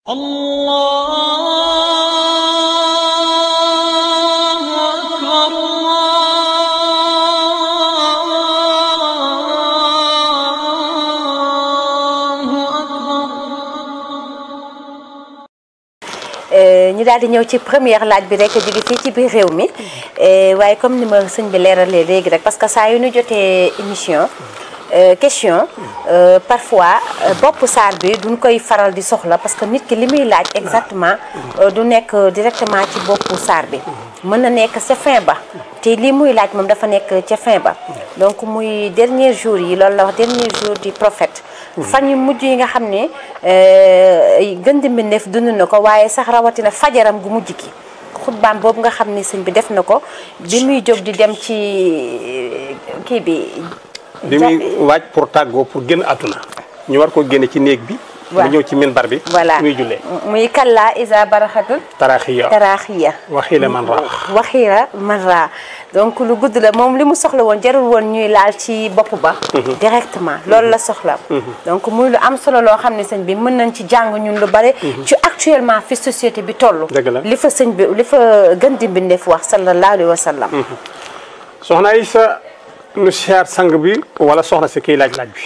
الله أكبر الله أكبر ñu daal di ñëw ci première laaj bi rek jóge fii ci biir réew mi waaye comme ni ma sëñ bi leeralee léegi rek parce que saa yu ñu jotee émission euh, question euh, parfois euh, bopp saar bi duñ koy faral di soxla parce que nit ki li muy laaj exactement euh, du nekk directement ci boppu saar bi mën na nekk ca fin ba te lii muy laaj moom dafa nekk ca fin ba donc muy dernier jour yi loolu la wax dernier jour du prophète fan yu mujj yi nga xam ne gën di mbindeef dund na ko waaye sax rawatina fajaram gu mujj ki xutbaam boobu nga xam ne sëñ bi def na ko bi muy jóg di dem ci kii bi bi muy waaj pour tàggoo pour génn àdduna ñu war ko génne ci néeg bi Waaw. mu ñëw ci minbar bi voilà muy jullee muy kalla isa baraxatul taraaxiya taraaxiya waxiila man raax waxiira man raa donc lu gudd la moom li mu soxla woon jarul woon ñuy laal ci bopp ba directement loolu la soxla donc muy lu am solo loo xam ne sëñ bi mën nañ ci jàng ñun lu bare ci actuellement fi société bi toll Dëgg la. li fa sëñ bi li fa gën di mbindeef wax sallallahu alayhi wa sallam soxna Isa nu siyaar sang bi wala soxna si kiy laaj laaj bi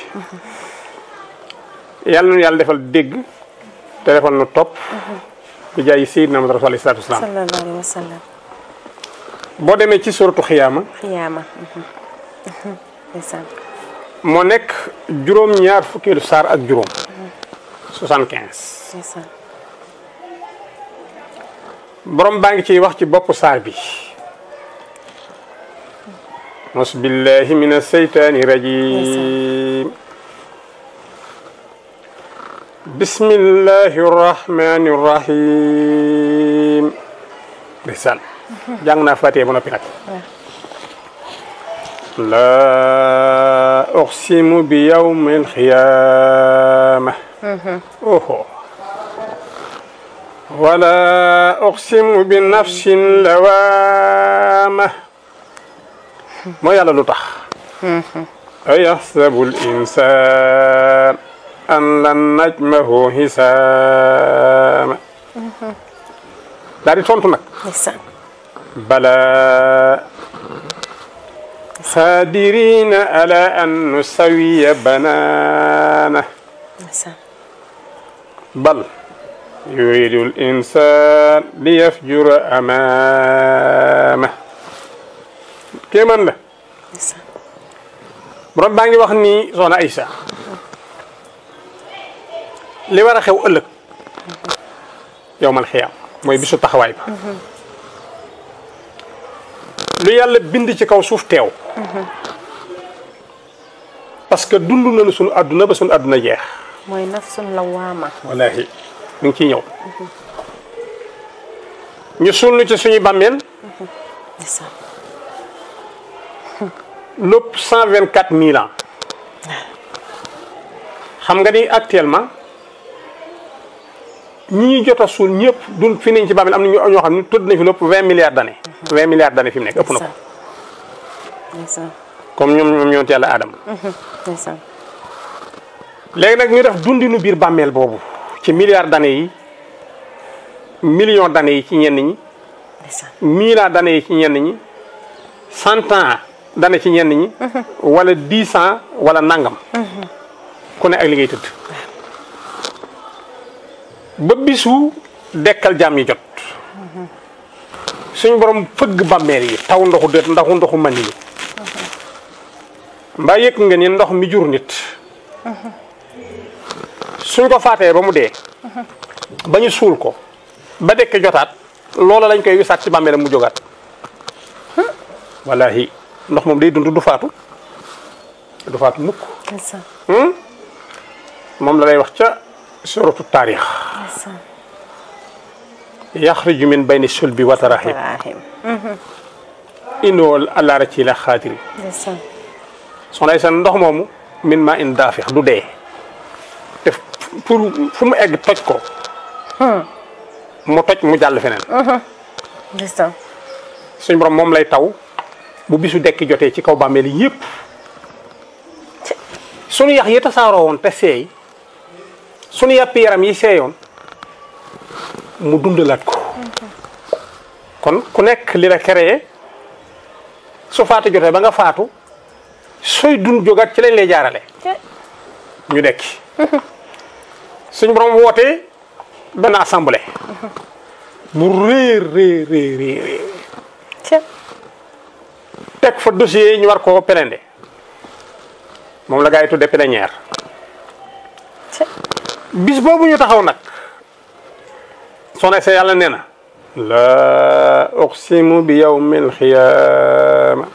yàlla nu yàlla defal dégg te defal nu topp bi jaay Seydina Muhammad rasul alayhi salaatu wasalaam sallallahu alayhi wa sallam boo demee ci suratu xiyaama xiyaama ndeysaan moo nekk juróom-ñaar fukkeelu saar ak juróom 75 ndeysaan borom baa ngi ciy wax ci bopp saar bi mos billahi min aseytaani rajim bismillahi rahmani rahim ndeysaan jàng naa fàttee ba noppi nag laa uqsimu bi yawmi alxiyaama oho ولا أقسم بنفس اللوامة ما يلا لطخ أيحسب الإنسان أن لن نجمه حسام داري تونتو نك ndeysaan بلى قادرين على أن نسوي بنانه ndeysaan بل يريد الإنسان ليفجر أمامه kéemaan la ndeysaan borom baa ngi wax ni soxna Aïssa li war a xew ëllëg yowmal xiyaam mooy bisu taxawaay ba lu yàlla bind ci kaw suuf teew parce que dund nañu sunu àdduna ba sunu àdduna jeex mooy nafsun lawaama wallahi mu ngi ciy ñëw ñu suul ñu ci suñu bàmmeel ndeysaan lépp cent vingt quatre mille ans xam nga ni actuellement ñi ñu jot a suul ñëpp dun fi nañ ci bàmmeel am na ñu ñoo xam ne tudd nañ fi lépp vingt milliards d'années vingt milliards d'années fi mu nekk ëpp na ko ndeysaan comme ñoom ñoom ñoonte yàlla aadama ndeysaan léegi nag ñu def dundinu biir bàmmeel boobu ci milliards d'années yi millions d'années yi ci ñenn ñi ndeysaan mille ans d'années yi ci ñenn ñi cent ans d'années ci ñenn ñi wala dix ans wala nangam ku ne ak li ngay tëdd ba bisu dekkal jaam yi jot suñ borom fëgg bàmmeel yi taw ndoxu dët ndaxu ndoxu man yi mbaa yëg nga ni ndox mi jur nit suñ ko faatee ba mu dee ba ñu suul ko ba dekk jotaat loola lañ koy wisaat ci bàmmeelam mu jógaat wallahi ndox moom day dund du faatu du faatu mukk ndeysaan moom la lay wax ca suratu taarix ndeysaan yaxriju min bayni sulbi wa tarahib Ibrahim inoo àllaara ci la xaatiri ndeysaan soxna Aysa ndox moomu min ma in daafix du dee te pour fu mu egg toj ko mu toj mu jàll feneen ndeysaan suñ borom moom lay taw bu bisu dekki jotee ci kaw bàmmeel yi yëpp sunu yax yi tasaaroo woon te seey sunu yàpp yaram yi seeyoon mu dundalaat ko kon ku nekk li la créé su faatu jotee ba nga faatu sooy dund jógaat ci lañ lay jaarale ñu dekki suñu borom wootee benn assemblée bu rëy rëy rëy rëy rëy ca teg fa dossier yi ñu war koo pelende moom la gaa yi tuddee plénière ca bis boobu ñu taxaw nag soxna sa yàlla nee na la uqsimu bi yawmil xiyaama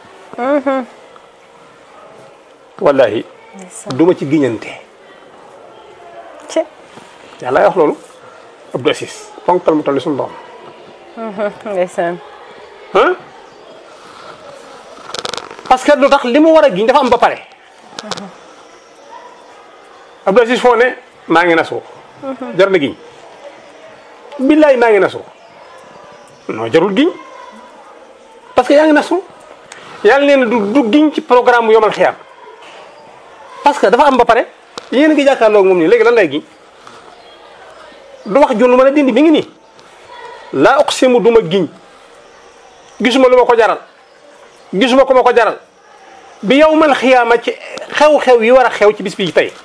wallahi duma ci giñante ca yàlla wax loolu Abdou Assis ponkal mu toll suñu borom ndeysaan ah parce que lu tax li mu war a giñ dafa am ba pare Abdou Assis foo ne maa ngi nasoo jar na giñ billaay maa ngi nasoo non jarul giñ parce que yaa ngi nasoo yàlla nee na du du giñ ci programme bu yomal xiyaam parce que dafa am ba pare yéen a ngi jàkkaarloog moom nii léegi lan lay giñ du wax jun lu mën a dindi mi ngi nii laa uqsimu duma giñ gisuma lu ma ko jaral gisuma ko ma ko jaral bi yawmal xiyaama ci xew-xew yi war a xew ci bis bi tey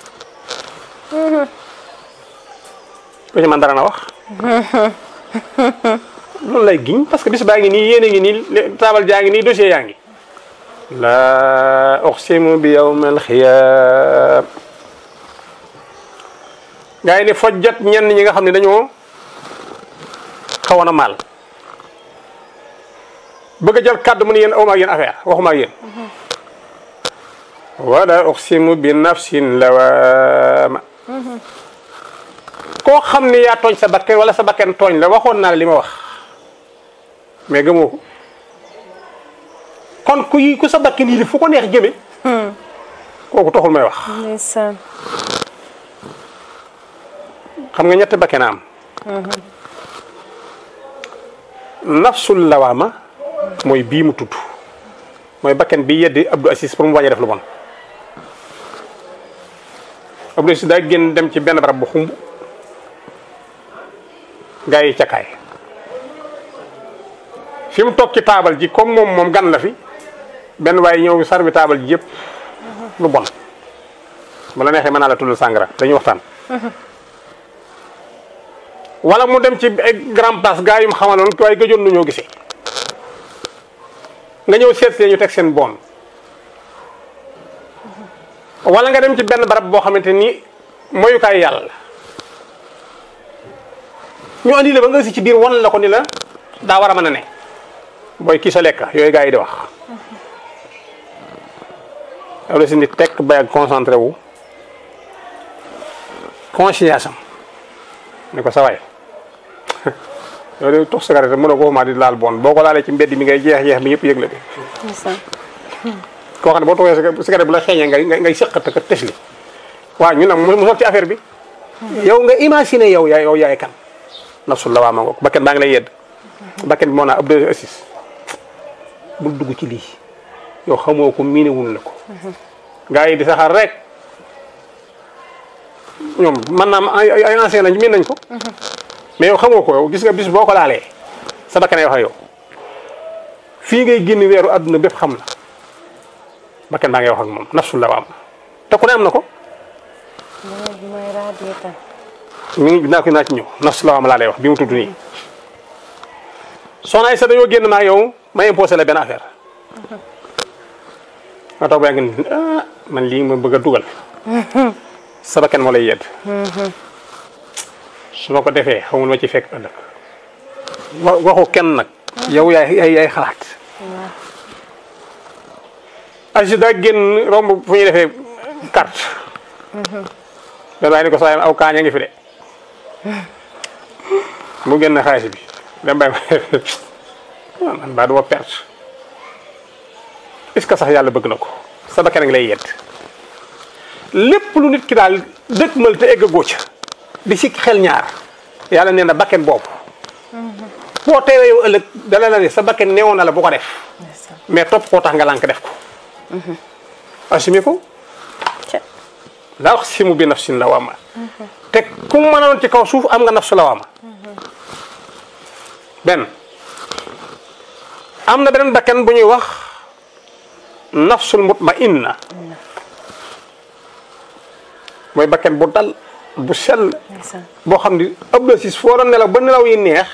ko ci man dara na wax loolu lay giñ parce que bis baa ngi nii yéen a ngi nii taabal jaa ngi nii dossier yaa ngi laa uqsimu bi yawmal xiyaam gaa yi ne fojjat ñenn ñi nga xam ne dañoo xawoon a maal bëgg a jël kàddu mu ne yéen awma ak yéen affaire waxuma ak yéen wala uqsimu bi nafsin lawaama koo xam ne yaa tooñ sa bakken wala sa bakken tooñ la waxoon naa la li ma wax mais gëmoo ko kon ku yi ku sa bakken yi di fu ko neex jëme kooku taxul may wax ndeysaan xam nga ñetti bakken a am nafsul lawaama mooy bii mu tudd mooy bakken bi yeddi Abdou Assis pour mu bañ a def lu bon Abdou Assis daa génn dem ci benn barab bu xumb gaa yi cakaay fi mu toog ci taabal ji comme moom moom gan la fi benn waaye ñëw sarbi taabal ji yëpp lu bon bu la neexee mën naa la tuddal sàngara dañuy waxtaan wala mu dem ci ay grand place gaa yu mu xamaloon waaye gëjoon nu ñoo gisee nga ñëw seet see ñu teg seen bon wala nga dem ci benn barab boo xamante ni moyukaay yàlla la ñu andi la ba nga si ci biir wan la ko ni la daa war a mën a ne booy kii sa lekk yooyu gaa yi di wax yow la si nit tekk bay ak concentré wu conscience am ne ko sa waay yow de tux cigarette mën a ko ma di laal bon boo ko laalee ci mbedd mi ngay jeex jeex mi ñëpp yëg la de ndeysaan koo xam ne boo tuxee cigarette bu la xeeñee ngay ngay ngay sëqat ak tës li waaw ñu nag mu sol ci affaire bi yow nga imaginer yow yaay yow yaay kan nafsul la waa ma ngoog bakken baa ngi lay yedd bakken bi moo naa Abdou Assis bul dugg ci lii yow xamoo ko miinewul la ko gaa yi di saxaar rek ñoom man naa ay ay ay ancien lañ miin nañ ko mais yow xamoo ko yow gis nga bis boo ko laalee sa bakkan ay wax ak yow fii ngay génn weeru àdduna bépp xam la bakkan baa ngay wax ak moom nafsul la waa ma te ku ne am na ko mooy mooy raadiyee tam mi ngi naa ko naa ci ñëw nafsul la waa ma laa lay wax bi mu tudd nii soxna ay sa dañoo génn maa yow ma imposé la benn affaire nga toog ba yàgg ni ah man lii ma bëgg a dugal sa bakkan moo lay yedd su ma ko defee xamul ma ci fekk ëllëg wa- waxu kenn nag yow yaay yaay yaay xalaat asi daa génn romb fu ñuy defee carte benn waaye ni ko sax aw kaaña ngi fi de mu génn xaalis bi dem bay man baa duma perte est-ce que sax yàlla bëgg na ko sa bakkan a ngi lay yedd lépp lu nit ki daal dëkkmal te egg góoca di si xel ñaar yàlla nee na bakken boobu boo teewee yow ëllëg dala la ne sa bakken neewoon na la bu ko def mais topp koo tax nga lànk def ko assumé ko ca laa wax si mu bi nafsin la waama te ku mu mënoon ci kaw suuf am nga nafsu la waama benn am na beneen bakkan bu ñuy wax nafsul mutmainna mooy bakkan bu dal bu sell ndeysaan boo xam ni abdosis foo doon nelaw ba nelaw yi neex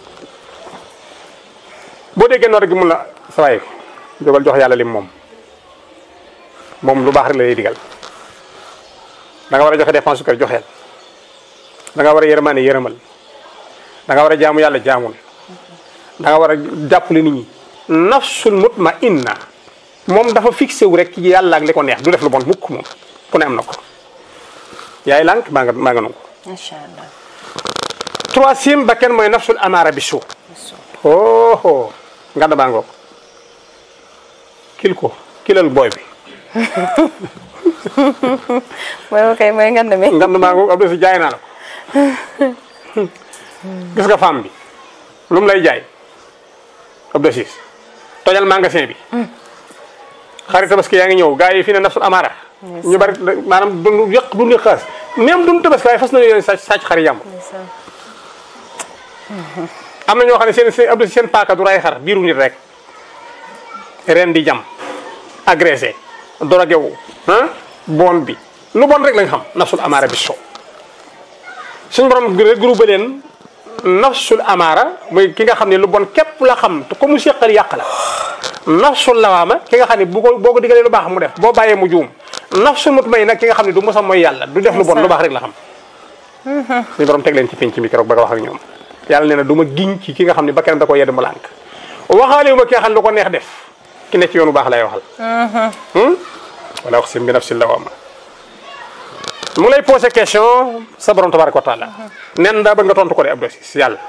boo déggee noor gi mun la sawaay jógal jox yàlla lim moom moom lu baax rek la lay digal da nga war a joxe dépense su kër joxeel da nga war a yërmaane yërëmal da nga war a jaamu yàlla jaamul da nga war a jàppale nit ñi nafsul mutmainna moom dafa fixé wu rek ci yàlla ak li ko neex du def lu bon mukk moom ku ne am na ko yaay lànk maa nga maa nga nangu macha allah troisième ba kenn mooy nafsul amaara bi suu oh oh nganda baa ngoog kil ko kilal booy bi mooy ok mooy ngand mi ngand baa ngoog ab si jaay naa la ko gis nga femme bi lu mu lay jaay ab de siis tojal magasin bi xarit tabaski yaa ngi ñëw gars yi fii ne nafsul amaara ñu bari maanaam du yëq du ñu xaas même duñu tabaski waaye fas na yéene sàcc sàcc xari yàmb ndeysaan am na ñoo xam ne seen seen ab seen paaka du ray xar biiru nit rek ren di jam agressé drogué wu ah bon bi lu bon rek lañ xam nafsul amaara bi so suñu borom regroupé leen nafsul amaara muy ki nga xam ne lu bon képp la xam te ko mu seqal yàq la nafsul lawaama ki nga xam ne bu ko boo ko digalee lu baax mu def boo bàyyee mu juum nafsul mutmay nag ki nga xam ne du mosam mooy yàlla du def lu bon lu baax rek la xam suñu borom teg leen ci penc mi keroog ba nga wax ak ñoom yàlla nee na du ma giñ ci ki nga xam ne ba kenn da ko yedd mu lànk waxaale wu ma ki nga xam ne lu ko neex def ki ne ci yoonu baax lay waxal wala aqsim bi nafsil lawama mu lay posé question sa borom tabaraka wa taala nen daa bëgg nga tontu ko de Abdou Aziz yàlla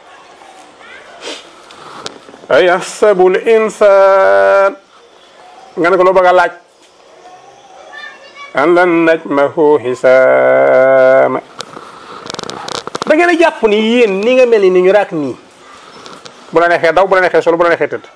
ayahsabu l insan nga ne ko loo bëgg a laaj an lan najmahu hisaama da ngeen a jàpp ni yéen ni nga mel ni ni ñu raak nii bu la neexee daw bu la neexee solo bu la neexee tëdd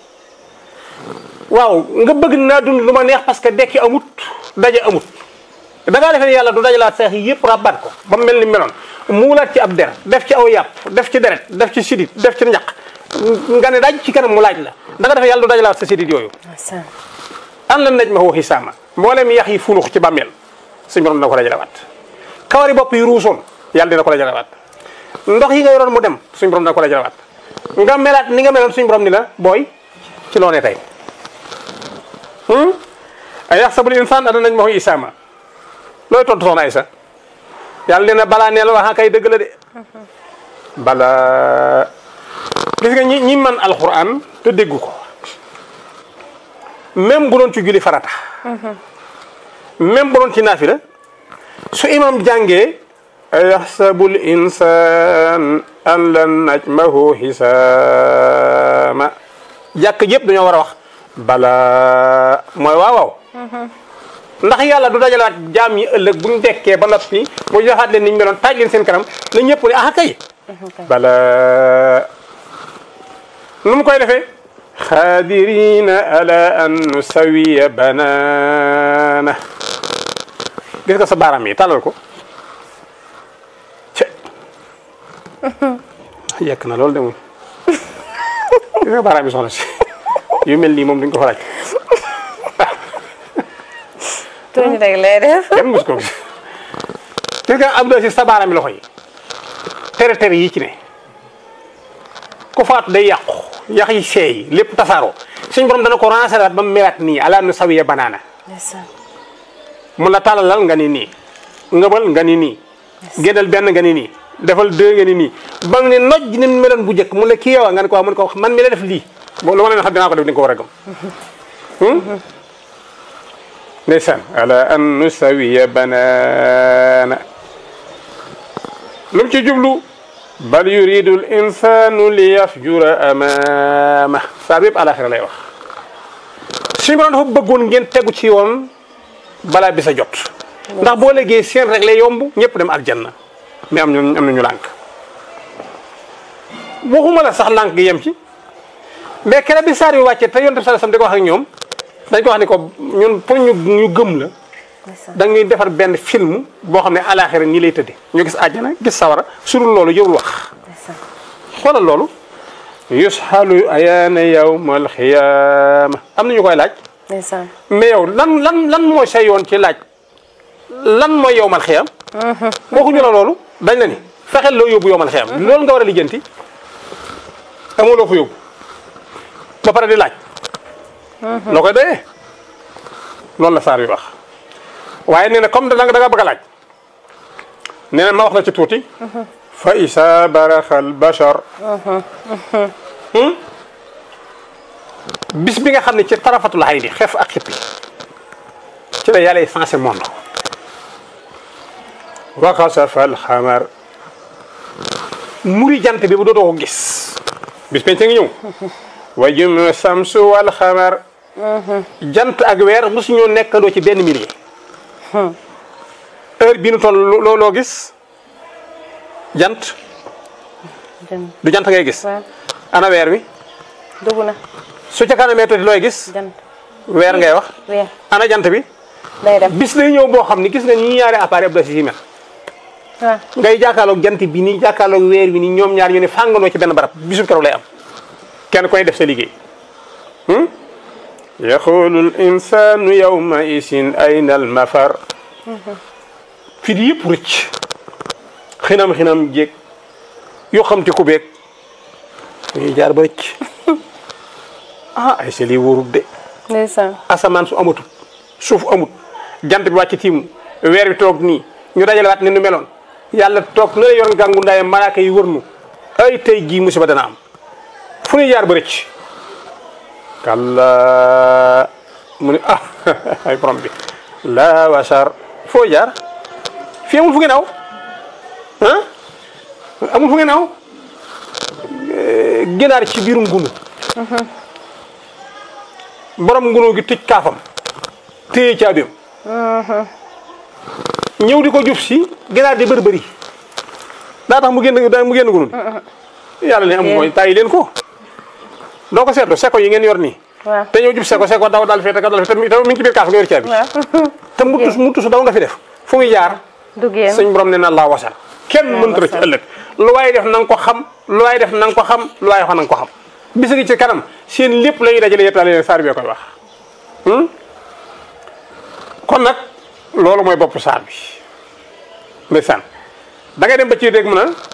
waaw nga bëgg naa dund lu ma neex parce que dekki amut daje amut da ngaa defee ne yàlla du dajalaat seex yi yëpp rabaat ko ba mu mel ni meloon muulaat ci ab der def ci aw yàpp def ci deret def ci sidit def ci njaq nga ne daj ci kanam mu laaj la da nga defee yàlla du dajalaat sa sidit yooyu ndeysaan an lan naj ma woo xisaama mboolem yax yi funux ci bàmmeel suñu borom dina ko dajalewaat kawari bopp yi ruusoon yàlla dina ko dajalewaat ndox yi nga yoroon mu dem suñu borom dina ko dajalewaat nga melaat ni nga meloon suñu borom ni la booy ci loo ne tey a yaxsabul insaan ana nañ ma woo isaama looy tontu soxna Aysa yàlla nee na balaa neel wax kay dëgg la de balaa gis nga ñi ñi man alxuraan te déggu ko même bu doon ci julli farata même bu doon ci naafila su imam jàngee yaxsabul insan an lan najmahu hisaama jàkk yëpp dañoo war a wax bala mooy waaw waaw ndax yàlla du dajalaat jaam yi ëllëg buñ dekkee ba noppi mu joxaat leen niñ meloon taaj leen seen kanam na ñëpp ne ah kay bala nu mu koy defee xaadirina ala an nusawiya banana gis nga sa baaraam yi tàllal ko ce yekk na loolu de moom gis nga baaraam yi soxna si yu mel nii moom duñ ko fa laaj tuuti rek lay def kenn mus ko gis gis nga Abdou Aziz sa baaraam yi loxo yi tere tere yi ci ne ku faatu day yàqu yax yi seey lépp tasaaroo suñ borom dana ko rancéraat ba mu melaat nii ala nu sawiya banaana ndeysaan mun la tàllalal nga ni nii ngëbal nga ni nii génnal benn nga ni nii defal deux nga ni nii ba mu ne noj ni mu meloon bu njëkk mu ne kii yow nga ne ko waaw mu ne ko man mi la def lii bo lu ma leen xam dinaa ko def di nga ko war a gëm ndeysaan ala an nusawiya banaana lu mu ci jublu bal yuridu l insanu li yafjura amama saa bépp alaxira lay wax suñu borom dafa bëggoon ngeen tegu ci yoon balaa bi sa jot ndax boo léegi seen rek lay yomb ñëpp dem aljanna mais am ñu am nañu lànk waxuma la sax lànk gi yem ci mais kere bi saar bi wàccee te yonent bi sallallahu alayhi wasallam di ko wax ak ñoom dañ ko wax ni ko ñun pour ñu ñu gëm la ndeysaan dañuy defar benn film boo xam ne alaxira nii lay tëdde ñu gis àjjana gis sawara su dul loolu jërul wax ndeysaan xoolal loolu yusxalu ayaana yawmal xiyaama am na ñu koy laaj ndeysaan mais yow lan lan lan mooy say yoon ci laaj lan mooy yowmal xiyam waxuñu la loolu dañ la ni fexeel loo yóbbu yowmal xiyam loolu nga war a lijjanti amoo loo fa yóbbu ba pare di laaj loo koy doyee loolu la saar bi wax waaye nee na comme da nga da nga bëgg a laaj nee na ma wax la ci tuuti fa isa baraxal bashar bis bi nga xam ne ci tarafatul xay di xef ak xippi ci la yàlla sensé monde wa xasafa alxamar muri jant bi bu dootoo ko gis bis penc ngi ñëw wa jum samsu wal xamar jant ak weer mosuñoo nekkandoo ci benn millier heure bi nu toll loo loo gis jant jën du jant ngay gis waaw ana weer wi dugg na su ca kanamee tuuti looy gis jant weer ngay wax weer ana jant bi day dem bis lay ñëw boo xam ni gis nga ñi ñaari appareil ab da si mel waaw ngay jàkkaarloog jant bi nii jàkkaarloog weer wi nii ñoom ñaar ñu ne fàngandoo ci benn barab bisu keroog lay am kenn koy def sa liggéey yaxulu l insanu yawma isin ayna al mafar fi di yëpp rëcc xinam xinam jéeg yoo xam te ku beeg ñuy jaar ba rëcc ah ay sa lii wóorut de ndeysaan asamaan su amatul suuf amut jant bi wàcc tiimu weer bi toog nii ñu dajale waat ni nu meloon yàlla toog na la yor gàngu ndaayam malaaka yi wër nu ay tey jii musiba dana am fu ñuy jaar ba rëcc kalla mu ne ah ay borom bi la wasar foo jaar fii amul fu ngeen aw ah amul fu ngeen aw ginaar ci biirum ngunu borom ngunu gi tëj kaafam téye caabeem ñëw di ko jub si ginaar di bërbëri daa tax mu génn daa mu génn ngunu di yàlla ne am mooy tàyyi leen ko doo ko seetlu seko yi ngeen yor nii waaw te ñëw jub seko seko daw dal fee te dal fee te mi te mi ngi ci biir kaaf nga yor caabi waaw te muttu muttu su daw nga fi def fu muy jaar duggee suñ borom ne na laa wasar kenn mënta la ci ëllëg lu waaye def na nga ko xam lu waaye def na nga ko xam lu waaye wax na nga ko xam bis ngi ci kanam seen lépp la ñuy dajale yettaale leen saar bi koy wax hmm? kon nag loolu mooy bopp saar bi ndeysaan da ngay dem ba ci dégg mu naan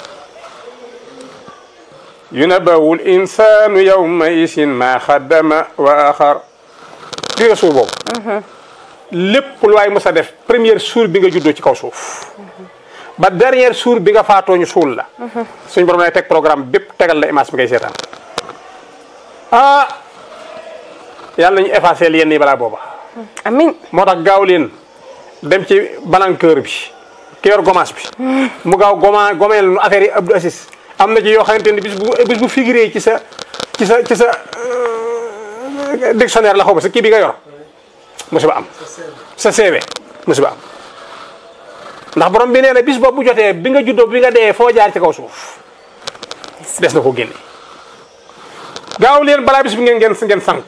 yunabawul insanu yawma isin ma xaddama wa axar di nga suur boobu lépp lu waay mës a def première suur bi nga juddoo ci kaw suuf ba dernière suur bi nga faatoo ñu suul la suñ borom lay teg programme bépp tegal la image bi ngay seetaan ah yàlla nañu effacé yenn yi balaa booba amin moo tax gaaw leen dem ci balanqueur bi ki yor gommage bi mu gaaw goma gomeel nu affaire yi Abdou Assis am na ci yoo xamante ni bis bu bis bu figuré ci sa ci sa ci sa euh, dictionnaire la xaw ma sa kii bi nga yor musiba am sa CV musiba am ndax borom bi nee na bis boobu bu jotee bi nga juddoo bi nga dee foo jaar ci kaw suuf des na ko génne gaaw leen balaa bis bi ngeen ngeen ngeen sànk ko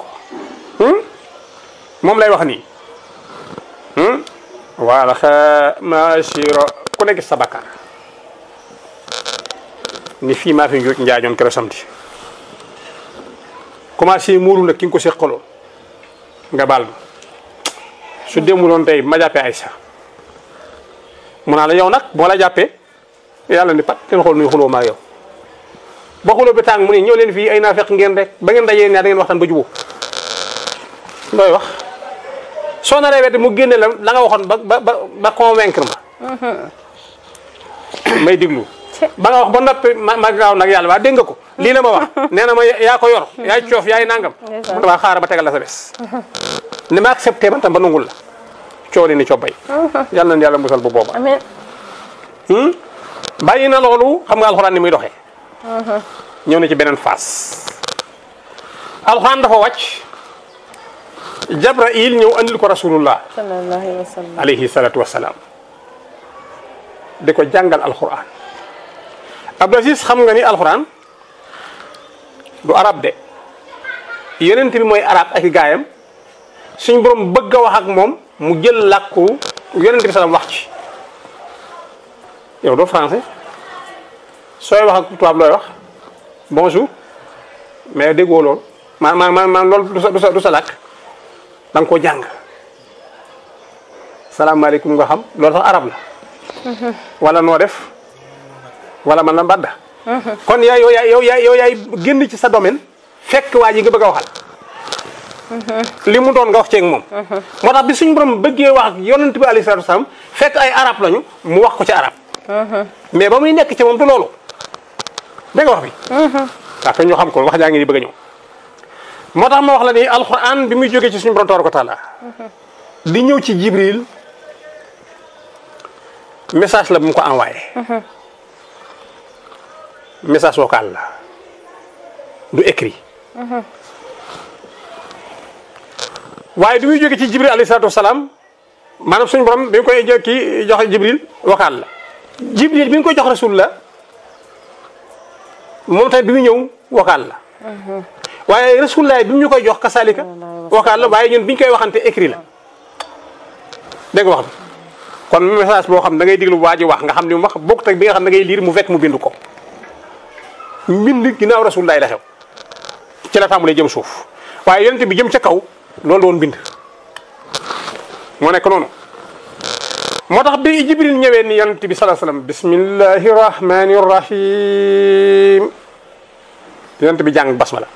moom lay wax nii wala xa machiro ku nekk sa bakkaar ni fii maa fi njuuj njaajoon keroog samedi commencé muuru nag ki nga ko seqaloon nga baal ma su demuloon tey ma jàppee Aïssa mu naa la yow nag boo la jàppee yàlla ni pat leen xool nuy xuloo maa yow ba xuloo bi tàng mu ne ñëw leen fii ay naafeq ngeen rek ba ngeen dajee ñaar da ngeen waxtaan ba jubóo looy wax soo naree wedd mu génne la la nga waxoon ba ba ba ba convaincre ma may diglu ba nga wax ba noppi ma ma gaaw nag yàlla waa dégg nga ko lii la ma wax nee na ma yaa ko yor yaay coof yaay nangam mu ne waa xaaral ba tegal la sa bés ni ma accepté man tam ba nungul la coow li ni cobbay yàlla na yàlla musal bu booba amin bàyyi na loolu xam nga alxuraan ni muy doxee ñëw na ci beneen phase alxuraan dafa wàcc Jabrail ñëw andil ko rasulullah sallallahu alayhi wa sallam alayhi salatu wasalaam di ko jàngal alxuraan Abdou Aziz xam nga ni alxuraan du arab de yonent bi mooy arab ak i gaayam suñ borom bëgg a wax ak moom mu jël làkku yonent bi salaam wax ci yow doo français sooy wax ak tubaab looy wax bonjour mais déggoo loolu ma ma ma ma loolu du sa du sa du sa làkk da nga koo jàng salaamaaleykum nga xam loolu sax arab la wala noo def wala man la mbadda kon yaa yow yaay yow yaay yow yaay génn ci sa domaine fekk waa ji nga bëgg a waxal li mu doon nga wax ceeg moom moo tax bi suñu borom bëggee wax ak yonent bi alayhi salaatu wasalaam fekk ay arab lañu mu wax ko ci arab mais ba muy nekk ci moom du loolu dégg nga wax bi waaw te ñu xam ko wax jaa ngi ni bëgg a ñëw moo tax ma wax la ni alquran bi muy jógee ci suñu borom tabaaraka wa taala di ñëw ci jibril message la bu mu ko envoyé message vocal la du écrit waaye bi muy jógee ci jibril alayhi salaatu wasalaam maanaam suñu borom bi nga koy jo kii joxe jibril vocal la jibril bi nga koy jox rasul la moom tamit bi muy ñëw vocal la waaye rasulullah bi mu ñu koy jox kasaalika vocal la waaye ñun bi ñu koy waxante écrit la dégg nga wax bi kon message boo xam da ngay diglu waa ji wax nga xam ni mu wax bokkut ak bi nga xam da ngay liir mu fekk mu bind ko mbind ginnaaw rasulullah la xew ci la tàmbalee jëm suuf waaye yonent bi jëm ca kaw loolu doon bind moo nekk noonu moo tax bi jibril ñëwee ni yonent bi salaa sallam bismillahi rahmani rahim yonent bi jàng basmala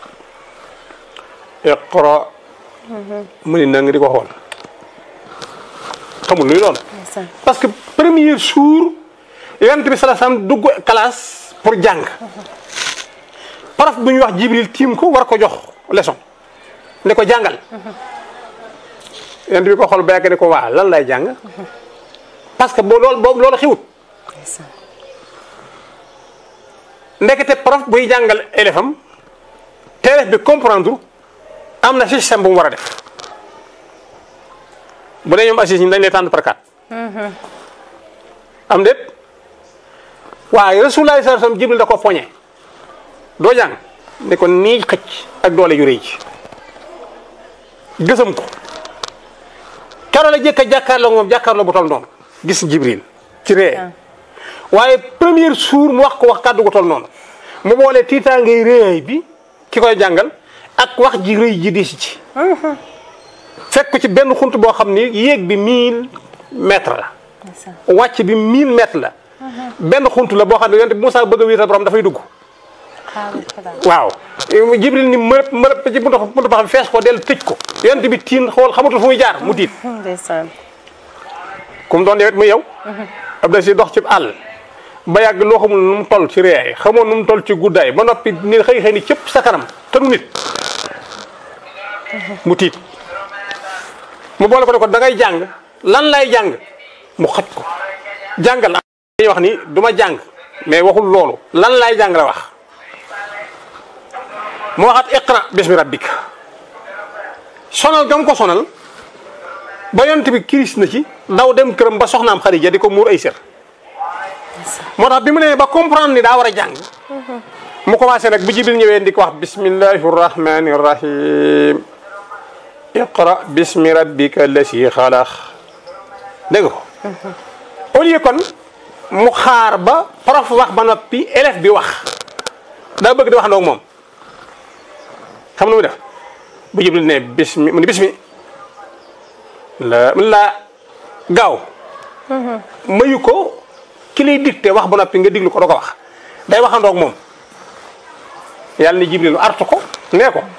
iqra mu ni na nga di ko xool xamul luy loolu parce que premier jour yonent bi salaa sallam dugg classe pour jàng prof bu ñuy wax jibril tiim ko war ko jox leçon ne ko jàngal yonent bi ko xool ba yàgg ne ko waa lan lay jàng parce que boo loolu boobu loolu xiwut ndekete prof buy jàngal élève am te élève bi comprendre am na système bu mu war a def bu dee ñoom assis ñi dañ lay tànn par quatre am déet waaye Rasulullah sallallahu alayhi wasallam Jibril da ko poñe doo jàng ne ko nii xëcc ak doole yu rëy ci gësam ko keroog la jëkk a jàkkaarloo moom jàkkaarloo bu tol noonu gis Jibril ci ree waaye premier jour mu wax ko wax kàddu gu tol noonu mu boole tiitaa ngay réey bi ki koy jàngal ak wax ji rëy ji di si ci fekk ko ci benn xunt boo xam ni yéeg bi 1000 mètres la wàcc bi 1000 mètres la benn xunt la boo xam ne yonte bi Moussa bëgg a wéetal borom dafay dugg waaw jibril ni mërëb mërëb ci buntu buntu ba xam fees ko dellu tëj ko yonte bi tiin xool xamatul fu muy jaar mu tiit ndeysaan comme doon yowet muy yow ab da si dox ci àll ba yàgg loo xamul nu mu toll ci réyaay xamoon nu mu toll ci guddaay ba noppi ni xëy xëy ni cëpp sa kanam te du nit mu tiit mu boole ko ne ko da ngay jàng lan lay jàng mu xaj ko jàngal dañuy wax ni du ma jàng mais waxul loolu lan lay jàng la wax mu waxaat iqra bismi rabbik sonal gam ko sonal ba yont bi kiris na ci daw dem këram ba soxnaam Xadija di ko muur ay sër moo tax bi mu nee ba comprendre ni daa war a jàng mu commencé nag bu jibril ñëwee di ko wax bismillahi rahmani rahim iqra bismi rabbika lasi xalaq dégg nga ko au lieu kon mu xaar ba prof wax ba noppi élève bi wax daa bëgg di wax ndoog moom xam nu muy def bu jibril ne bismi mu ni bismi la la gaaw mayu ko ki lay dicté wax ba noppi nga diglu ko doo ko wax day waxandoog moom yàlla ni jibril artu ko nee ko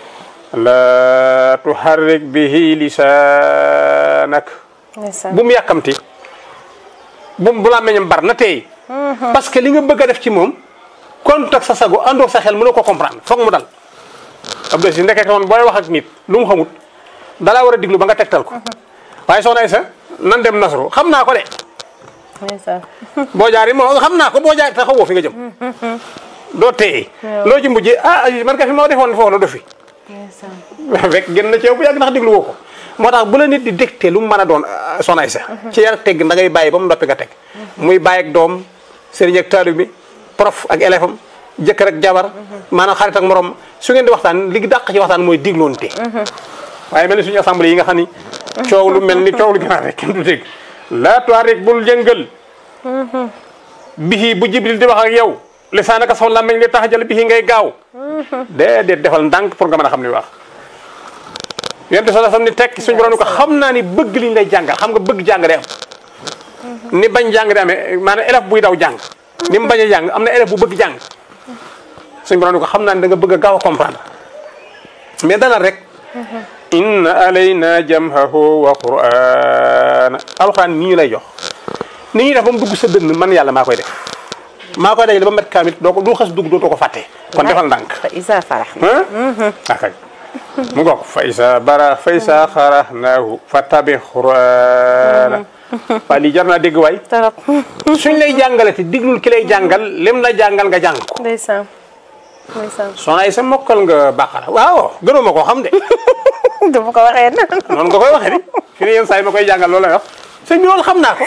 la tuharrik bihi lisaanak bu mu yàkkamti bu mu bu la meñam bar na tey parce que li nga bëgg a def ci moom contact sa sago àndoog sa xel mënoo ko comprendre foog mu dal ab de si ndekee kon booy wax ak nit lu mu xamut dalaa war a diglu ba nga tegtal ko waaye soxna Aysa nan dem nasru xam naa ko de boo jaar yi moo xam naa ko boo jaar te xawoo fi nga jëm doo téye loo ci mujjee ah man ka fi ma defoon foofu la do fi fekk gën na ci yow bu yàgg ndax diglu woo ko moo tax bu la nit di dégte lu mu mën a doon soxna Aysa ci yar tegg da ngay bàyyi ba mu noppi nga teg muy bàyyi ak doom sëriñ ak taalib bi prof ak élève am jëkkër ak jabar maanaam xarit ak morom su ngeen di waxtaan li dàq ci waxtaan mooy digloonte waaye mel ni suñu assemblée yi nga xam ni coow lu mel ni coow lu ginaar rek kenn du dégg laa tuwarik bul jëngal bihi bu jibril di wax ak yow lisaanaka saw làmmiñ li tax jël bihi ngay gaaw déedéet defal ndànk pour nga mën a xam li wax yonent sala sam ni tekki suñu borom ni ko xam naa ni bëgg liñ lay jàngal xam nga bëgg jàng day am ni bañ jàng di amee maanaam élève buy daw jàng ni mu bañ a jàng am na élève bu bëgg jàng suñu borom ni ko xam naa ni da nga bëgg a gaaw a comprendre mais dalal rek inna alayna jamhahu wa qur'ana alxuraan nii ñu lay jox ni ñuy def ba mu dugg sa dënn man yàlla maa koy def maa koy dajale ba met kaamit doo ko du xas dugg dootoo ko fàtte kon defal ndànk fa isa farax ah akay mu ngoog fa isa bara fa isa xaraxnaahu fa tabi qur'ana waa lii jar naa dégg waay torop suñ lay jàngale te diglul ki lay jàngal lim la jàngal nga jàng ko ndeysaan ndeysaan soxna ay sa mokkal nga bàqara waaw gënuma koo xam de dama ko waxee na noonu nga koy waxee ni fi ne yenn saa yi ma koy jàngal loolu lay wax sëñ bi loolu xam naa ko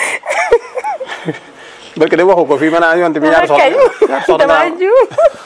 barke de waxu ko fii maanaam yonte bi ñaar soxna kañ ñaar soxna dama naa juum